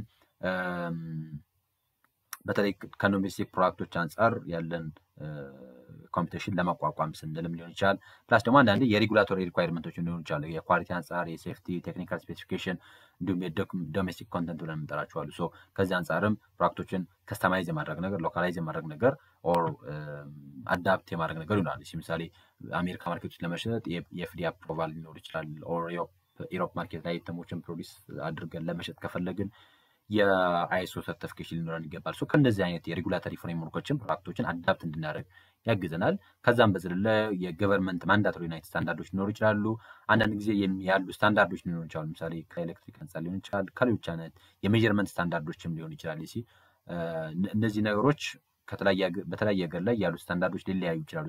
በተለይ ከዶሜስቲክ ፕሮዳክቶች አንጻር ያለን ኮምፒቴሽን ለመቋቋም ስንልም ሊሆን ይችላል። ፕላስ ደግሞ አንዳንዴ የሬጉላቶሪ ሪኳይርመንቶች ሊሆኑ ይችላሉ። የኳሊቲ አንጻር፣ የሴፍቲ ቴክኒካል ስፔሲፊኬሽን እንዲሁም የዶሜስቲክ ኮንተንት ብለን የምንጠራቸዋሉ። ሶ ከዚህ አንጻርም ፕሮዳክቶችን ከስተማይዝ የማድረግ ነገር፣ ሎካላይዝ የማድረግ ነገር ኦር አዳፕት የማድረግ ነገር ይሆናል። ምሳሌ አሜሪካ ማርኬቶች ለመሸጥ የኤፍዲ አፕሮቫል ሊኖር ይችላል። ኦር ኢሮፕ ማርኬት ላይ ተሞችን ፕሮዲስ አድርገን ለመሸጥ ከፈለግን የአይሶ ሰርቲፊኬሽን ሊኖረን ይገባል። ከእነዚህ አይነት የሬጉላተሪ ፍሬምወርኮችን ፕሮዳክቶችን አዳፕት እንድናደርግ ያግዘናል። ከዛም በዘለለ የገቨርንመንት ማንዳቶሪ ናይት ስታንዳርዶች ሊኖሩ ይችላሉ። አንዳንድ ጊዜ ያሉ ስታንዳርዶች ሊኖሩ ይችላሉ። ምሳሌ ከኤሌክትሪክ አንጻር ሊሆን ይችላል። ከሌሎች አይነት የሜጀርመንት ስታንዳርዶችም ሊሆን ይችላል። ሲ እነዚህ ነገሮች በተለያየ ሀገር ላይ ያሉ ስታንዳርዶች ሊለያዩ ይችላሉ።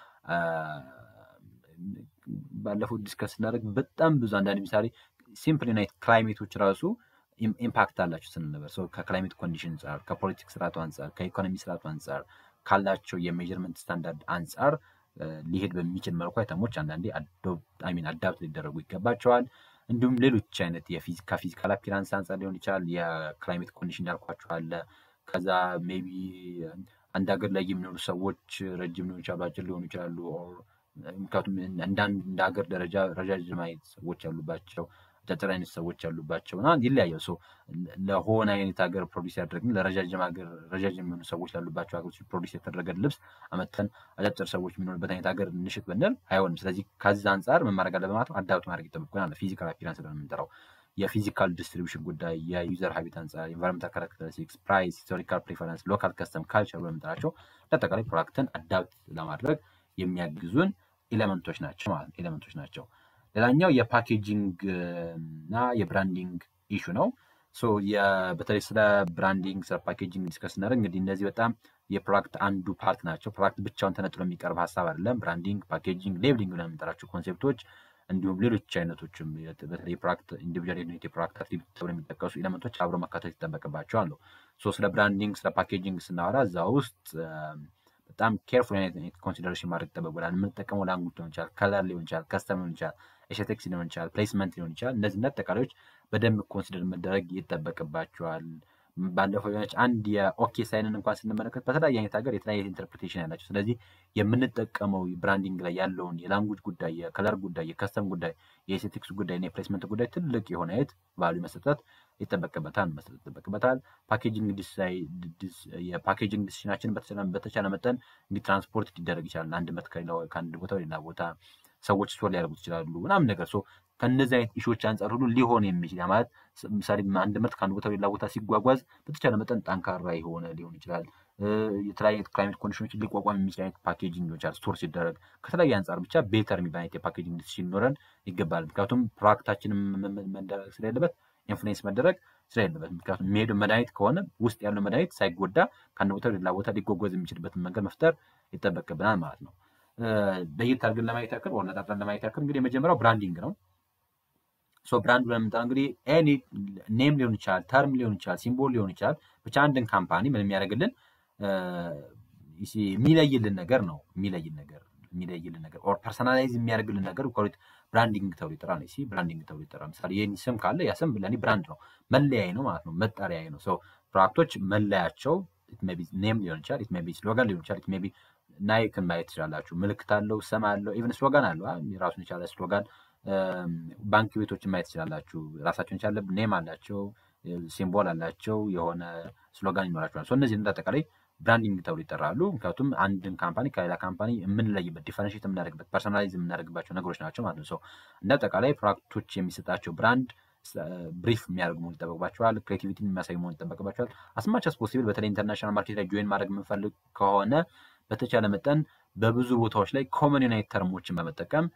ባለፉት ዲስከስ ስናደርግ በጣም ብዙ አንዳንድ ምሳሌ ሲምፕል ናይት ክላይሜቶች ራሱ ኢምፓክት አላቸው ስንል ነበር። ከክላይሜት ኮንዲሽን አንጻር፣ ከፖለቲክ ስርዓቱ አንጻር፣ ከኢኮኖሚ ስርዓቱ አንጻር ካላቸው የሜዥርመንት ስታንዳርድ አንጻር ሊሄድ በሚችል መልኩ አይተሞች አንዳንዴ ሚን አዳፕት ሊደረጉ ይገባቸዋል። እንዲሁም ሌሎች አይነት ከፊዚካል አፒራንስ አንጻር ሊሆን ይችላል። የክላይሜት ኮንዲሽን ያልኳቸው አለ። ከዛ ሜይ ቢ አንድ ሀገር ላይ የሚኖሩ ሰዎች ረጅም ሊሆን ይችላሉ፣ አጭር ሊሆኑ ይችላሉ። ምክንያቱም እንደ ሀገር ደረጃ ረዣዥም አይነት ሰዎች ያሉባቸው አጫጭር አይነት ሰዎች ያሉባቸው እና ይለያያል። ሰው ለሆነ አይነት ሀገር ፕሮዲስ ያደረግን ለረዣዥም ሀገር ረዣዥም የሚሆኑ ሰዎች ላሉባቸው ሀገሮች ፕሮዲስ የተደረገ ልብስ አመተን አጫጭር ሰዎች የሚኖርበት አይነት ሀገር እንሽጥ ብንል አይሆንም። ስለዚህ ከዚህ አንጻር ምን ማድረግ አለብን ማለት ነው? አዳፕት ማድረግ ይጠበቅብናል። ፊዚካል አፒራንስ ብለን የምንጠራው የፊዚካል ዲስትሪቢሽን ጉዳይ፣ የዩዘር ሀቢት አንጻር፣ ኢንቫይሮንመንታል ካራክተሪስቲክስ፣ ፕራይስ፣ ሂስቶሪካል ፕሪፈረንስ፣ ሎካል ከስተም፣ ካልቸር ብለን የምንጠራቸው ለአጠቃላይ ፕሮዳክትን አዳፕት ለማድረግ የሚያግዙን ኤሌመንቶች ናቸው ማለት ነው ኤሌመንቶች ናቸው። ሌላኛው የፓኬጂንግ እና የብራንዲንግ ኢሹ ነው። በተለይ ስለ ብራንዲንግ ስለ ፓኬጂንግ ዲስከስ ስናደርግ እንግዲህ እነዚህ በጣም የፕሮዳክት አንዱ ፓርት ናቸው። ፕሮዳክት ብቻውን ተነጥሎ የሚቀርብ ሀሳብ አይደለም። ብራንዲንግ፣ ፓኬጂንግ፣ ሌብሊንግ ብለን የምንጠራቸው ኮንሴፕቶች እንዲሁም ሌሎች አይነቶችም በተለይ የፕሮዳክት ኢንዲቪጁዋል ዩኒት የፕሮዳክት አክቲቪቲ ተብሎ የሚጠቀሱ ኤሌመንቶች አብሮ መካተት ይጠበቅባቸዋል ነው። ስለ ብራንዲንግ ስለ ፓኬጂንግ ስናወራ እዛ ውስጥ በጣም ኬርፉል አይነት ኮንሲደሬሽን ማድረግ ይጠበቅብናል። የምንጠቀመው ላንጉጅ ሊሆን ይችላል፣ ከለር ሊሆን ይችላል፣ ከስተም ሊሆን ይችላል፣ ኤስቴቲክስ ሊሆን ይችላል፣ ፕሌስመንት ሊሆን ይችላል። እነዚህ አጠቃላዮች በደንብ ኮንሲደር መደረግ ይጠበቅባቸዋል። ባለፈው የሆነች አንድ የኦኬ ሳይንን እንኳን ስንመለከት በተለያየ አይነት ሀገር የተለያየ ኢንተርፕሬቴሽን ያላቸው። ስለዚህ የምንጠቀመው ብራንዲንግ ላይ ያለውን የላንጉጅ ጉዳይ፣ የከለር ጉዳይ፣ የከስተም ጉዳይ፣ የኤስቴቲክስ ጉዳይ እና የፕሌስመንት ጉዳይ ትልቅ የሆነ የት ቫሉ መሰጠት ይጠበቅበታል መስጠት ይጠበቅበታል። ፓኬጂንግ የፓኬጂንግ ዲሲሽናችን በተቻለ መጠን እንግዲህ ትራንስፖርት ሊደረግ ይችላል። አንድ መት ከአንድ ቦታ ሌላ ቦታ ሰዎች ስቶር ሊያደርጉት ይችላሉ ምናምን ነገር ሶ ከእነዚህ አይነት ኢሾች አንጻር ሁሉ ሊሆን የሚችል ማለት ምሳሌ አንድ ምርት ከአንድ ቦታ ሌላ ቦታ ሲጓጓዝ በተቻለ መጠን ጠንካራ የሆነ ሊሆን ይችላል። የተለያዩ አይነት ክላይሜት ኮንዲሽኖችን ሊቋቋም የሚችል አይነት ፓኬጂንግ ሊሆን ይችላል። ስቶር ሲደረግ ከተለያየ አንጻር ብቻ ቤተር የሚባል አይነት የፓኬጂንግ ዲሲሽን ሊኖረን ይገባል። ምክንያቱም ፕሮዳክታችንም መደረግ ስለሌለበት ኢንፍሉዌንስ መደረግ ስለሌለበት ምክንያቱም የሚሄደው መድኃኒት ከሆነ ውስጥ ያለው መድኃኒት ሳይጎዳ ከአንድ ቦታ ሌላ ቦታ ሊጓጓዝ የሚችልበትን መንገድ መፍጠር ይጠበቅብናል ማለት ነው። ለየት አድርገን ለማየት ያክል ወር ነጣጥለን ለማየት ያክል እንግዲህ የመጀመሪያው ብራንዲንግ ነው። ሶ ብራንድ ብለን የምንጠራው እንግዲህ ኤኒ ኔም ሊሆን ይችላል፣ ተርም ሊሆን ይችላል፣ ሲምቦል ሊሆን ይችላል። ብቻ አንድን ካምፓኒ ምን የሚያደርግልን የሚለይልን ነገር ነው። የሚለይልን ነገር የሚለይልን ነገር ኦር ፐርሰናላይዝ የሚያደርግልን ነገር ብራንዲንግ ተብሎ ይጠራል። ሲ ብራንዲንግ ተብሎ ይጠራል። ምሳሌ የኔ ስም ካለ ያ ስም ለእኔ ብራንድ ነው፣ መለያዬ ነው ማለት ነው፣ መጠሪያዬ ነው። ሰው ፕሮዳክቶች መለያቸው ኔም ሊሆን ይችላል፣ ኢት ሜይ ቢ ስሎጋን ሊሆን ይችላል፣ ኢት ሜይ ቢ ናይክን ማየት ትችላላችሁ። ምልክት አለው፣ ስም አለው፣ ኢቨን ስሎጋን አለው፣ ራሱን የቻለ ስሎጋን። ባንክ ቤቶችን ማየት ትችላላችሁ፣ ራሳቸውን የቻለ ኔም አላቸው፣ ሲምቦል አላቸው፣ የሆነ ስሎጋን ይኖራቸዋል። እነዚህ እንደ አጠቃላይ ብራንዲንግ ተብሎ ይጠራሉ። ምክንያቱም አንድን ካምፓኒ ከሌላ ካምፓኒ የምንለይበት ዲፈረንሽት የምናደርግበት ፐርሶናላይዝ የምናደርግባቸው ነገሮች ናቸው ማለት ነው። እንደ አጠቃላይ ፕሮዳክቶች የሚሰጣቸው ብራንድ ብሪፍ የሚያደርግ መሆን ይጠበቅባቸዋል። ክሬቲቪቲን የሚያሳይ መሆን ይጠበቅባቸዋል። አስማች አስ ፖሲብል በተለይ ኢንተርናሽናል ማርኬት ላይ ጆይን ማድረግ የምንፈልግ ከሆነ በተቻለ መጠን በብዙ ቦታዎች ላይ ኮመን ዩናይት ተርሞችን በመጠቀም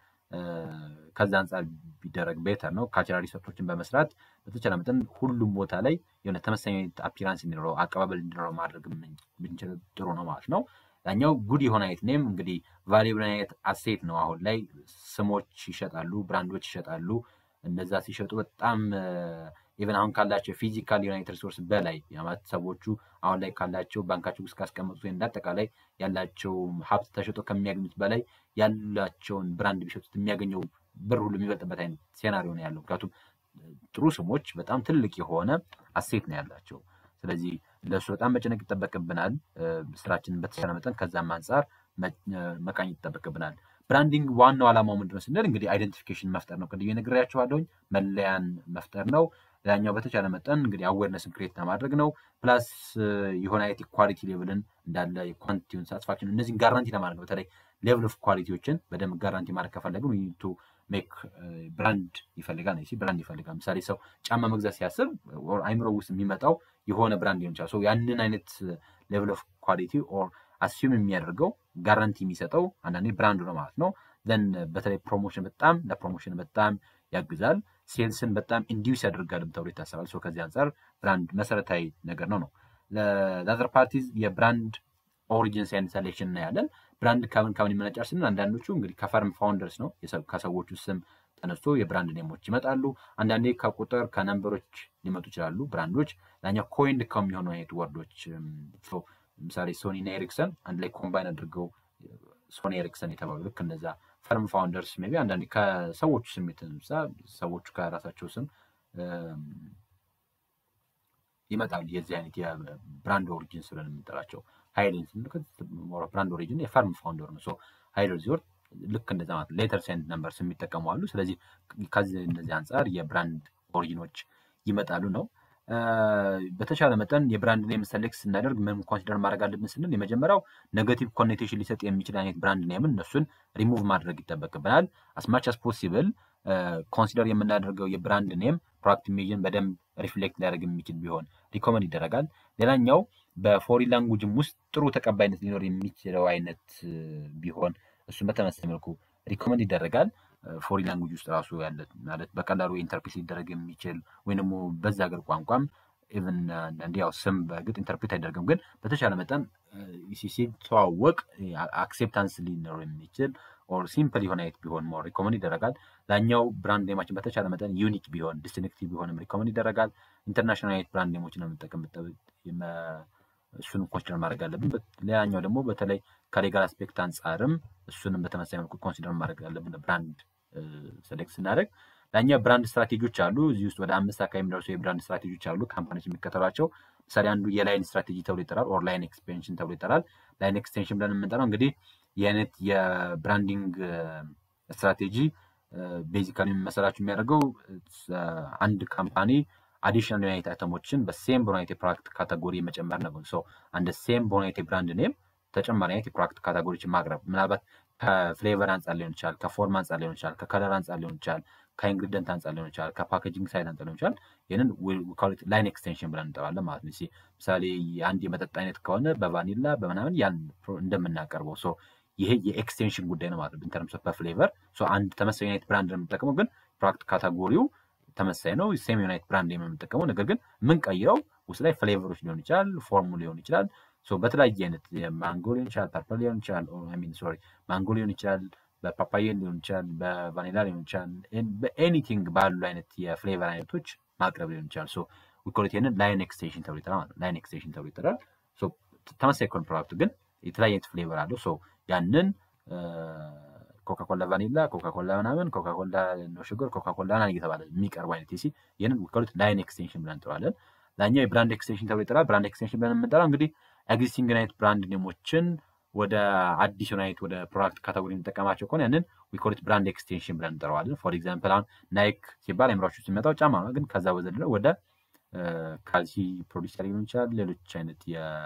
ከዛ አንጻር ቢደረግ ቤተር ነው። ካልቸራል ሪሰርቾችን በመስራት በተቻለ መጠን ሁሉም ቦታ ላይ የሆነ ተመሳሳይ አፒራንስ እንዲኖረው አቀባበል እንዲኖረው ማድረግ ብንችል ጥሩ ነው ማለት ነው። ያኛው ጉድ የሆነ አይነት ኔም እንግዲህ ቫሊብል አይነት አሴት ነው። አሁን ላይ ስሞች ይሸጣሉ፣ ብራንዶች ይሸጣሉ። እነዛ ሲሸጡ በጣም ኢቨን አሁን ካላቸው ፊዚካል ዩናይት ሪሶርስ በላይ ማለት ሰዎቹ አሁን ላይ ካላቸው ባንካቸው ውስጥ ካስቀመጡት ወይም እንዳጠቃላይ ያላቸው ሀብት ተሸጦ ከሚያገኙት በላይ ያላቸውን ብራንድ ቢሸጡት የሚያገኘው ብር ሁሉ የሚበልጥበት አይነት ሴናሪዮ ነው ያለው። ምክንያቱም ጥሩ ስሞች በጣም ትልቅ የሆነ አሴት ነው ያላቸው። ስለዚህ ለእሱ በጣም መጨነቅ ይጠበቅብናል። ስራችንን በተቻለ መጠን ከዛም አንጻር መቃኘት ይጠበቅብናል። ብራንዲንግ ዋናው ዓላማው ምንድነው ስንል እንግዲህ አይደንቲፊኬሽን መፍጠር ነው። ቅድም ነግሬያችኋለሁኝ። መለያን መፍጠር ነው። ሌላኛው በተቻለ መጠን እንግዲህ አዌርነስን ክሬት ለማድረግ ነው። ፕላስ የሆነ አይነት ኳሊቲ ሌቭልን እንዳለ የኳንቲቲውን ሳትስፋክሽን እነዚህን ጋራንቲ ለማድረግ ነው። በተለይ ሌቭል ኦፍ ኳሊቲዎችን በደንብ ጋራንቲ ማድረግ ከፈለግን ቱ ሜክ ብራንድ ይፈልጋል ነው ብራንድ ይፈልጋል። ምሳሌ ሰው ጫማ መግዛት ሲያስብ አይምሮ ውስጥ የሚመጣው የሆነ ብራንድ ሊሆን ይችላል። ያንን አይነት ሌቭል ኦፍ ኳሊቲ ኦር አስዩም የሚያደርገው ጋራንቲ የሚሰጠው አንዳንዴ ብራንዱ ነው ማለት ነው። ዘን በተለይ ፕሮሞሽን በጣም ለፕሮሞሽን በጣም ያግዛል። ሴልስን በጣም ኢንዲዩስ ያደርጋልም ተብሎ ይታሰባል። ከዚህ አንጻር ብራንድ መሰረታዊ ነገር ነው ነው ለአዘር ፓርቲዝ የብራንድ ኦሪጂን ሳይንስ ሴሌክሽን እናያለን። ብራንድ ከምን ከምን ይመነጫል ስንል አንዳንዶቹ እንግዲህ ከፈርም ፋውንደርስ ነው ከሰዎቹ ስም ተነስቶ የብራንድ ኔሞች ይመጣሉ። አንዳንዴ ከቁጥር ከነንበሮች ሊመጡ ይችላሉ ብራንዶች። ላኛው ኮይንድ ከሚሆኑ አይነት ወርዶች ምሳሌ ሶኒ እና ኤሪክሰን አንድ ላይ ኮምባይን አድርገው ሶኒ ኤሪክሰን የተባሉ ልክ እነዛ ፈርም ፋውንደርስ ሜይ ቢ አንዳንዴ ከሰዎቹ ስም የተነሳ ሰዎቹ ከራሳቸው ስም ይመጣሉ። የዚህ አይነት የብራንድ ኦሪጂን ብለን የምንጠራቸው ሃይሌን ብራንድ ኦሪጂን የፈርም ፋውንደር ነው። ሃይለር ዚወር ልክ እንደዛ ማለት ሌተር ሴንድ ነምበርስ የሚጠቀሙ አሉ። ስለዚህ ከዚህ እነዚህ አንጻር የብራንድ ኦሪጂኖች ይመጣሉ ነው። በተቻለ መጠን የብራንድ ኔም ሰሌክት ስናደርግ ምን ኮንሲደር ማድረግ አለብን ስንል የመጀመሪያው ኔጋቲቭ ኮኔቴሽን ሊሰጥ የሚችል አይነት ብራንድ ኔምን እነሱን ሪሙቭ ማድረግ ይጠበቅብናል። አስማች አስ ፖሲብል ኮንሲደር የምናደርገው የብራንድ ኔም ፕሮዳክት ኢሜጅን በደንብ ሪፍሌክት ሊያደርግ የሚችል ቢሆን ሪኮመንድ ይደረጋል። ሌላኛው በፎሪን ላንጉጅም ውስጥ ጥሩ ተቀባይነት ሊኖር የሚችለው አይነት ቢሆን እሱን በተመሳሳይ መልኩ ሪኮመንድ ይደረጋል። ፎሪን ላንጉጅ ውስጥ ራሱ ያለ ማለት በቀላሉ ኢንተርፕሬት ሊደረግ የሚችል ወይም ደግሞ በዛ ሀገር ቋንቋም ኢቨን አንዳንዴ ያው ስም በእርግጥ ኢንተርፕሬት አይደረግም፣ ግን በተቻለ መጠን ሲተዋወቅ አክሴፕታንስ ሊኖር የሚችል ኦር ሲምፕል የሆነ አይነት ቢሆን ሞር ሪኮመንድ ይደረጋል። ላኛው ብራንድ ኔማችን በተቻለ መጠን ዩኒክ ቢሆን ዲስቲንክቲቭ ቢሆንም ሪኮመንድ ይደረጋል። ኢንተርናሽናል አይነት ብራንድ ኔሞችን የምንጠቀም እሱንም ኮንሲደር ማድረግ አለብን። ሌላኛው ደግሞ በተለይ ከሌጋል አስፔክት አንጻርም እሱንም በተመሳሳይ መልኩ ኮንሲደር ማድረግ አለብን ብራንድ ሰሌክት ስናደርግ። ላኛ ብራንድ ስትራቴጂዎች አሉ። እዚህ ውስጥ ወደ አምስት አካባቢ የሚደርሱ የብራንድ ስትራቴጂዎች አሉ ካምፓኒዎች የሚከተሏቸው። ምሳሌ አንዱ የላይን ስትራቴጂ ተብሎ ይጠራል፣ ኦር ላይን ኤክስፔንሽን ተብሎ ይጠራል። ላይን ኤክስቴንሽን ብለን የምንጠራው እንግዲህ የአይነት የብራንዲንግ ስትራቴጂ ቤዚካሊ የሚመሰላችሁ የሚያደርገው አንድ ካምፓኒ አዲሽናል ዩናይት አይተሞችን በሴም በሆነ የፕሮዳክት ካቴጎሪ መጨመር ነው። ሶ አንድ ሴም በሆነ የብራንድ ኔም ተጨማሪ አይነት የፕሮዳክት ካቴጎሪዎችን ማቅረብ ምናልባት ከፍሌቨር አንጻር ሊሆን ይችላል፣ ከፎርም አንጻር ሊሆን ይችላል፣ ከከለር አንጻር ሊሆን ይችላል፣ ከኢንግሪደንት አንጻር ሊሆን ይችላል፣ ከፓኬጂንግ ሳይድ አንጻር ሊሆን ይችላል። ይህንን ላይን ኤክስቴንሽን ብለን እንጠራለን ማለት ነው። ምሳሌ አንድ የመጠጥ አይነት ከሆነ በቫኒላ በምናምን ያን እንደምናቀርበው ሶ ይሄ የኤክስቴንሽን ጉዳይ ነው ማለት ነው። ኢንተርምስ ኦፍ በፍሌቨር አንድ ተመሳሳይ ዩናይት ብራንድ ነው የምንጠቀመው፣ ግን ፕሮዳክት ካታጎሪው ተመሳሳይ ነው። ሴም ዩናይት ብራንድ የምንጠቀመው ነገር ግን የምንቀይረው ውስጥ ላይ ፍሌቨሮች ሊሆን ይችላል፣ ፎርሙ ሊሆን ይችላል። በተለያየ አይነት ማንጎ ሊሆን ይችላል፣ ፐርፕል ሊሆን ይችላል፣ ሚን ሶሪ ማንጎ ሊሆን ይችላል፣ በፓፓየን ሊሆን ይችላል፣ በቫኒላ ሊሆን ይችላል። በኤኒቲንግ ባሉ አይነት የፍሌቨር አይነቶች ማቅረብ ሊሆን ይችላል። ሶ ዊኮሊቲንን ላይን ኤክስቴንሽን ተብሎ ይጠራል ማለት ነው። ላይን ኤክስቴንሽን ተብሎ ይጠራል። ተመሳሳይ ኮን ፕሮዳክቱ ግን የተለያየ አይነት ፍሌቨር አለው። ሶ ያንን ኮካኮላ ቫኒላ፣ ኮካኮላ ምናምን፣ ኮካኮላ ኖ ሹገር፣ ኮካኮላ ና እየተባለ የሚቀርቡ አይነት ሲ ይህንን ዊኮሊት ላይን ኤክስቴንሽን ብለን እንጠራለን። ላኛው የብራንድ ኤክስቴንሽን ተብሎ ይጠራል። ብራንድ ኤክስቴንሽን ብለን የምንጠራው እንግዲህ ኤግዚስቲንግ ናይት ብራንድ ኔሞችን ወደ አዲስ ዩናይት ወደ ፕሮዳክት ካቴጎሪ የሚጠቀማቸው ከሆነ ያንን ዊኮሊት ብራንድ ኤክስቴንሽን ብለን እንጠራዋለን። ፎር ኤግዛምፕል አሁን ናይክ ሲባል አይምሯችሁ ሲመጣው ጫማ ነው፣ ግን ከዛ በዘለ ወደ ካልሲ ፕሮዲሰር ሊሆን ይችላል ሌሎች አይነት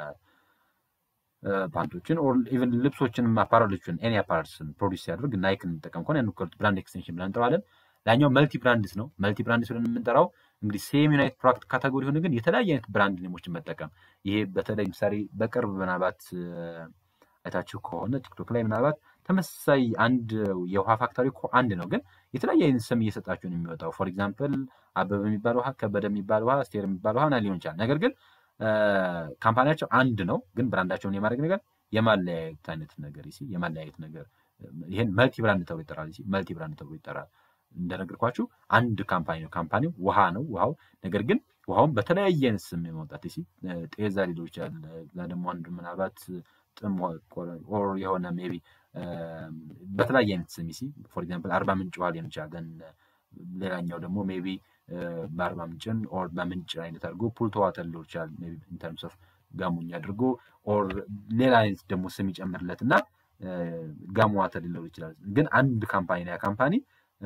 ፓንቶችን ኢቨን ልብሶችን አፓራሎችን ኤኒ አፓራልስን ፕሮዲስ ሲያደርግ ናይክ እንጠቀም ከሆነ ያን ዊኮሊት ብራንድ ኤክስቴንሽን ብለን እንጠራዋለን። ላኛው መልቲ ብራንድስ ነው። መልቲ ብራንድስ ብለን የምንጠራው እንግዲህ ሴም ዩናይት ፕሮዳክት ካቴጎሪ ሆነ ግን የተለያየ አይነት ብራንድ ኔሞችን መጠቀም ይሄ በተለይ ምሳሌ በቅርብ ምናልባት አይታችሁ ከሆነ ቲክቶክ ላይ ምናልባት ተመሳሳይ አንድ የውሃ ፋክተሪ እኮ አንድ ነው፣ ግን የተለያየ አይነት ስም እየሰጣችሁ ነው የሚወጣው። ፎር ኤግዛምፕል አበበ የሚባል ውሃ፣ ከበደ የሚባል ውሃ፣ ስቴር የሚባል ውሃ ሊሆን ይችላል። ነገር ግን ካምፓኒያቸው አንድ ነው፣ ግን ብራንዳቸውን የማድረግ ነገር የማለያየት አይነት ነገር ሲ የማለያየት ነገር ይህን መልቲ ብራንድ ተብሎ ይጠራል። መልቲ ብራንድ ተብሎ ይጠራል። እንደነገርኳችሁ አንድ ካምፓኒ ነው። ካምፓኒው ውሃ ነው ውሃው ነገር ግን ውሃውን በተለያየ አይነት ስም የማውጣት ሲ ጤዛ ሊሆን ይችላል። ደግሞ አንዱ ምናልባት ጥም ኦር የሆነ ሜይ ቢ በተለያየ አይነት ስም ሲ ፎር ኤግዛምፕል አርባ ምንጭ ውሃ ሊሆን ይችላል። ሌላኛው ደግሞ ሜይ ቢ በአርባ ምንጭን ኦር በምንጭ አይነት አድርጎ ፑልቶ ዋተር ሊሆን ይችላል። ኢንተርምስ ኦፍ ጋሙኝ አድርጎ ኦር ሌላ አይነት ደግሞ ስም ይጨምርለት እና ጋሙ ዋተር ሊለው ይችላል። ግን አንድ ካምፓኒ ያ ካምፓኒ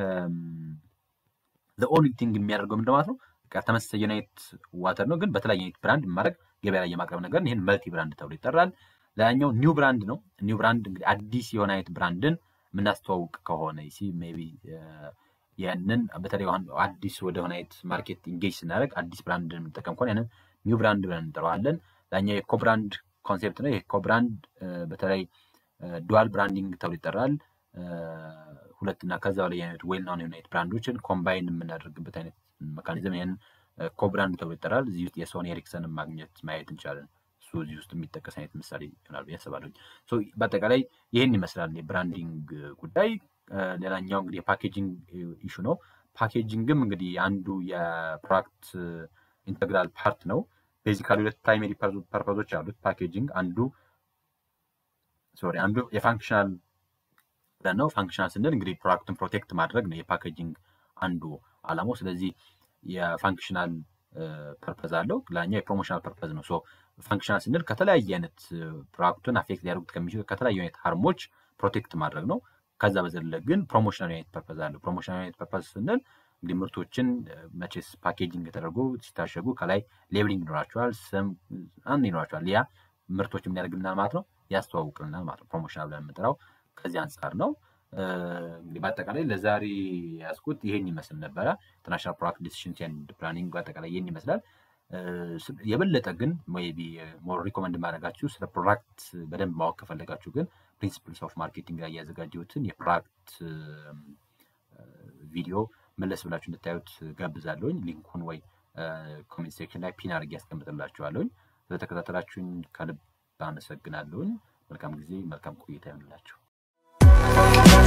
ኦንሊ ቲንግ የሚያደርገው ምንድን ማለት ነው? ተመሳሳይ ዩናይት ዋተር ነው፣ ግን በተለያየ አይነት ብራንድ ማድረግ ገበያ ላይ የማቅረብ ነገር ይህን መልቲ ብራንድ ተብሎ ይጠራል። ሌላኛው ኒው ብራንድ ነው። ኒው ብራንድ እንግዲህ አዲስ የሆነ አይነት ብራንድን የምናስተዋውቅ ከሆነ ሲ ሜይ ቢ ያንን በተለይ አዲስ ወደሆነ አይነት ማርኬት ኢንጌጅ ስናደርግ አዲስ ብራንድ የምንጠቀም ከሆነ ያንን ኒው ብራንድ ብለን እንጠራዋለን። ሌላኛው የኮብራንድ ኮንሴፕት ነው። የኮብራንድ በተለይ ዱዋል ብራንዲንግ ተብሎ ይጠራል። ሁለትና ከዛ በላይ አይነት ዌል ናውን ዩናይት ብራንዶችን ኮምባይን የምናደርግበት አይነት መካኒዝም ይህን ኮብራንድ ተብሎ ይጠራል። እዚህ ውስጥ የሶኒ ኤሪክሰንን ማግኘት ማየት እንችላለን። እሱ እዚህ ውስጥ የሚጠቀስ አይነት ምሳሌ ይሆናል ብዬ አስባለሁ። በአጠቃላይ ይህን ይመስላል የብራንዲንግ ጉዳይ። ሌላኛው እንግዲህ የፓኬጂንግ ኢሹ ነው። ፓኬጂንግም እንግዲህ አንዱ የፕሮዳክት ኢንተግራል ፓርት ነው። ቤዚካሊ ሁለት ፕራይሜሪ ፐርፐዞች አሉት ፓኬጂንግ። አንዱ ሶሪ አንዱ የፋንክሽናል ብለን ነው። ፋንክሽናል ስንል እንግዲህ ፕሮዳክትን ፕሮቴክት ማድረግ ነው የፓኬጂንግ አንዱ አላማው። ስለዚህ የፋንክሽናል ፐርፐዝ አለው፣ ሌላኛው የፕሮሞሽናል ፐርፐዝ ነው። ፋንክሽናል ስንል ከተለያየ አይነት ፕሮዳክቱን አፌክት ሊያደርጉት ከሚችሉ ከተለያዩ አይነት ሀርሞች ፕሮቴክት ማድረግ ነው። ከዛ በዘለ ግን ፕሮሞሽናል አይነት ፐርፐዝ አለው። ፕሮሞሽናል አይነት ፐርፐዝ ስንል እንግዲህ ምርቶችን መቼስ ፓኬጂንግ ተደርጎ ሲታሸጉ ከላይ ሌብሊንግ ይኖራቸዋል፣ ስም አንድ ይኖራቸዋል። ያ ምርቶች የሚያደርግልናል ማለት ነው፣ ያስተዋውቅልናል ማለት ነው። ፕሮሞሽናል ብለን የምንጠራው ከዚህ አንጻር ነው። እንግዲህ በአጠቃላይ ለዛሬ ያስኩት ይሄን ይመስል ነበረ። ኢንተርናሽናል ፕሮዳክት ዲሲሽን ኤንድ ፕላኒንግ በአጠቃላይ ይሄን ይመስላል። የበለጠ ግን ሜይ ቢ ሞር ሪኮመንድ ማድረጋችሁ ስለ ፕሮዳክት በደንብ ማወቅ ከፈለጋችሁ ግን ፕሪንሲፕልስ ኦፍ ማርኬቲንግ ላይ ያዘጋጀሁትን የፕሮዳክት ቪዲዮ መለስ ብላችሁ እንድታዩት ጋብዛለሁኝ። ሊንኩን ወይ ኮሜንት ሴክሽን ላይ ፒን አድርጌ ያስቀምጥላችኋለሁኝ። ስለተከታተላችሁኝ ከልብ አመሰግናለሁኝ። መልካም ጊዜ፣ መልካም ቆይታ ይሆንላችሁ።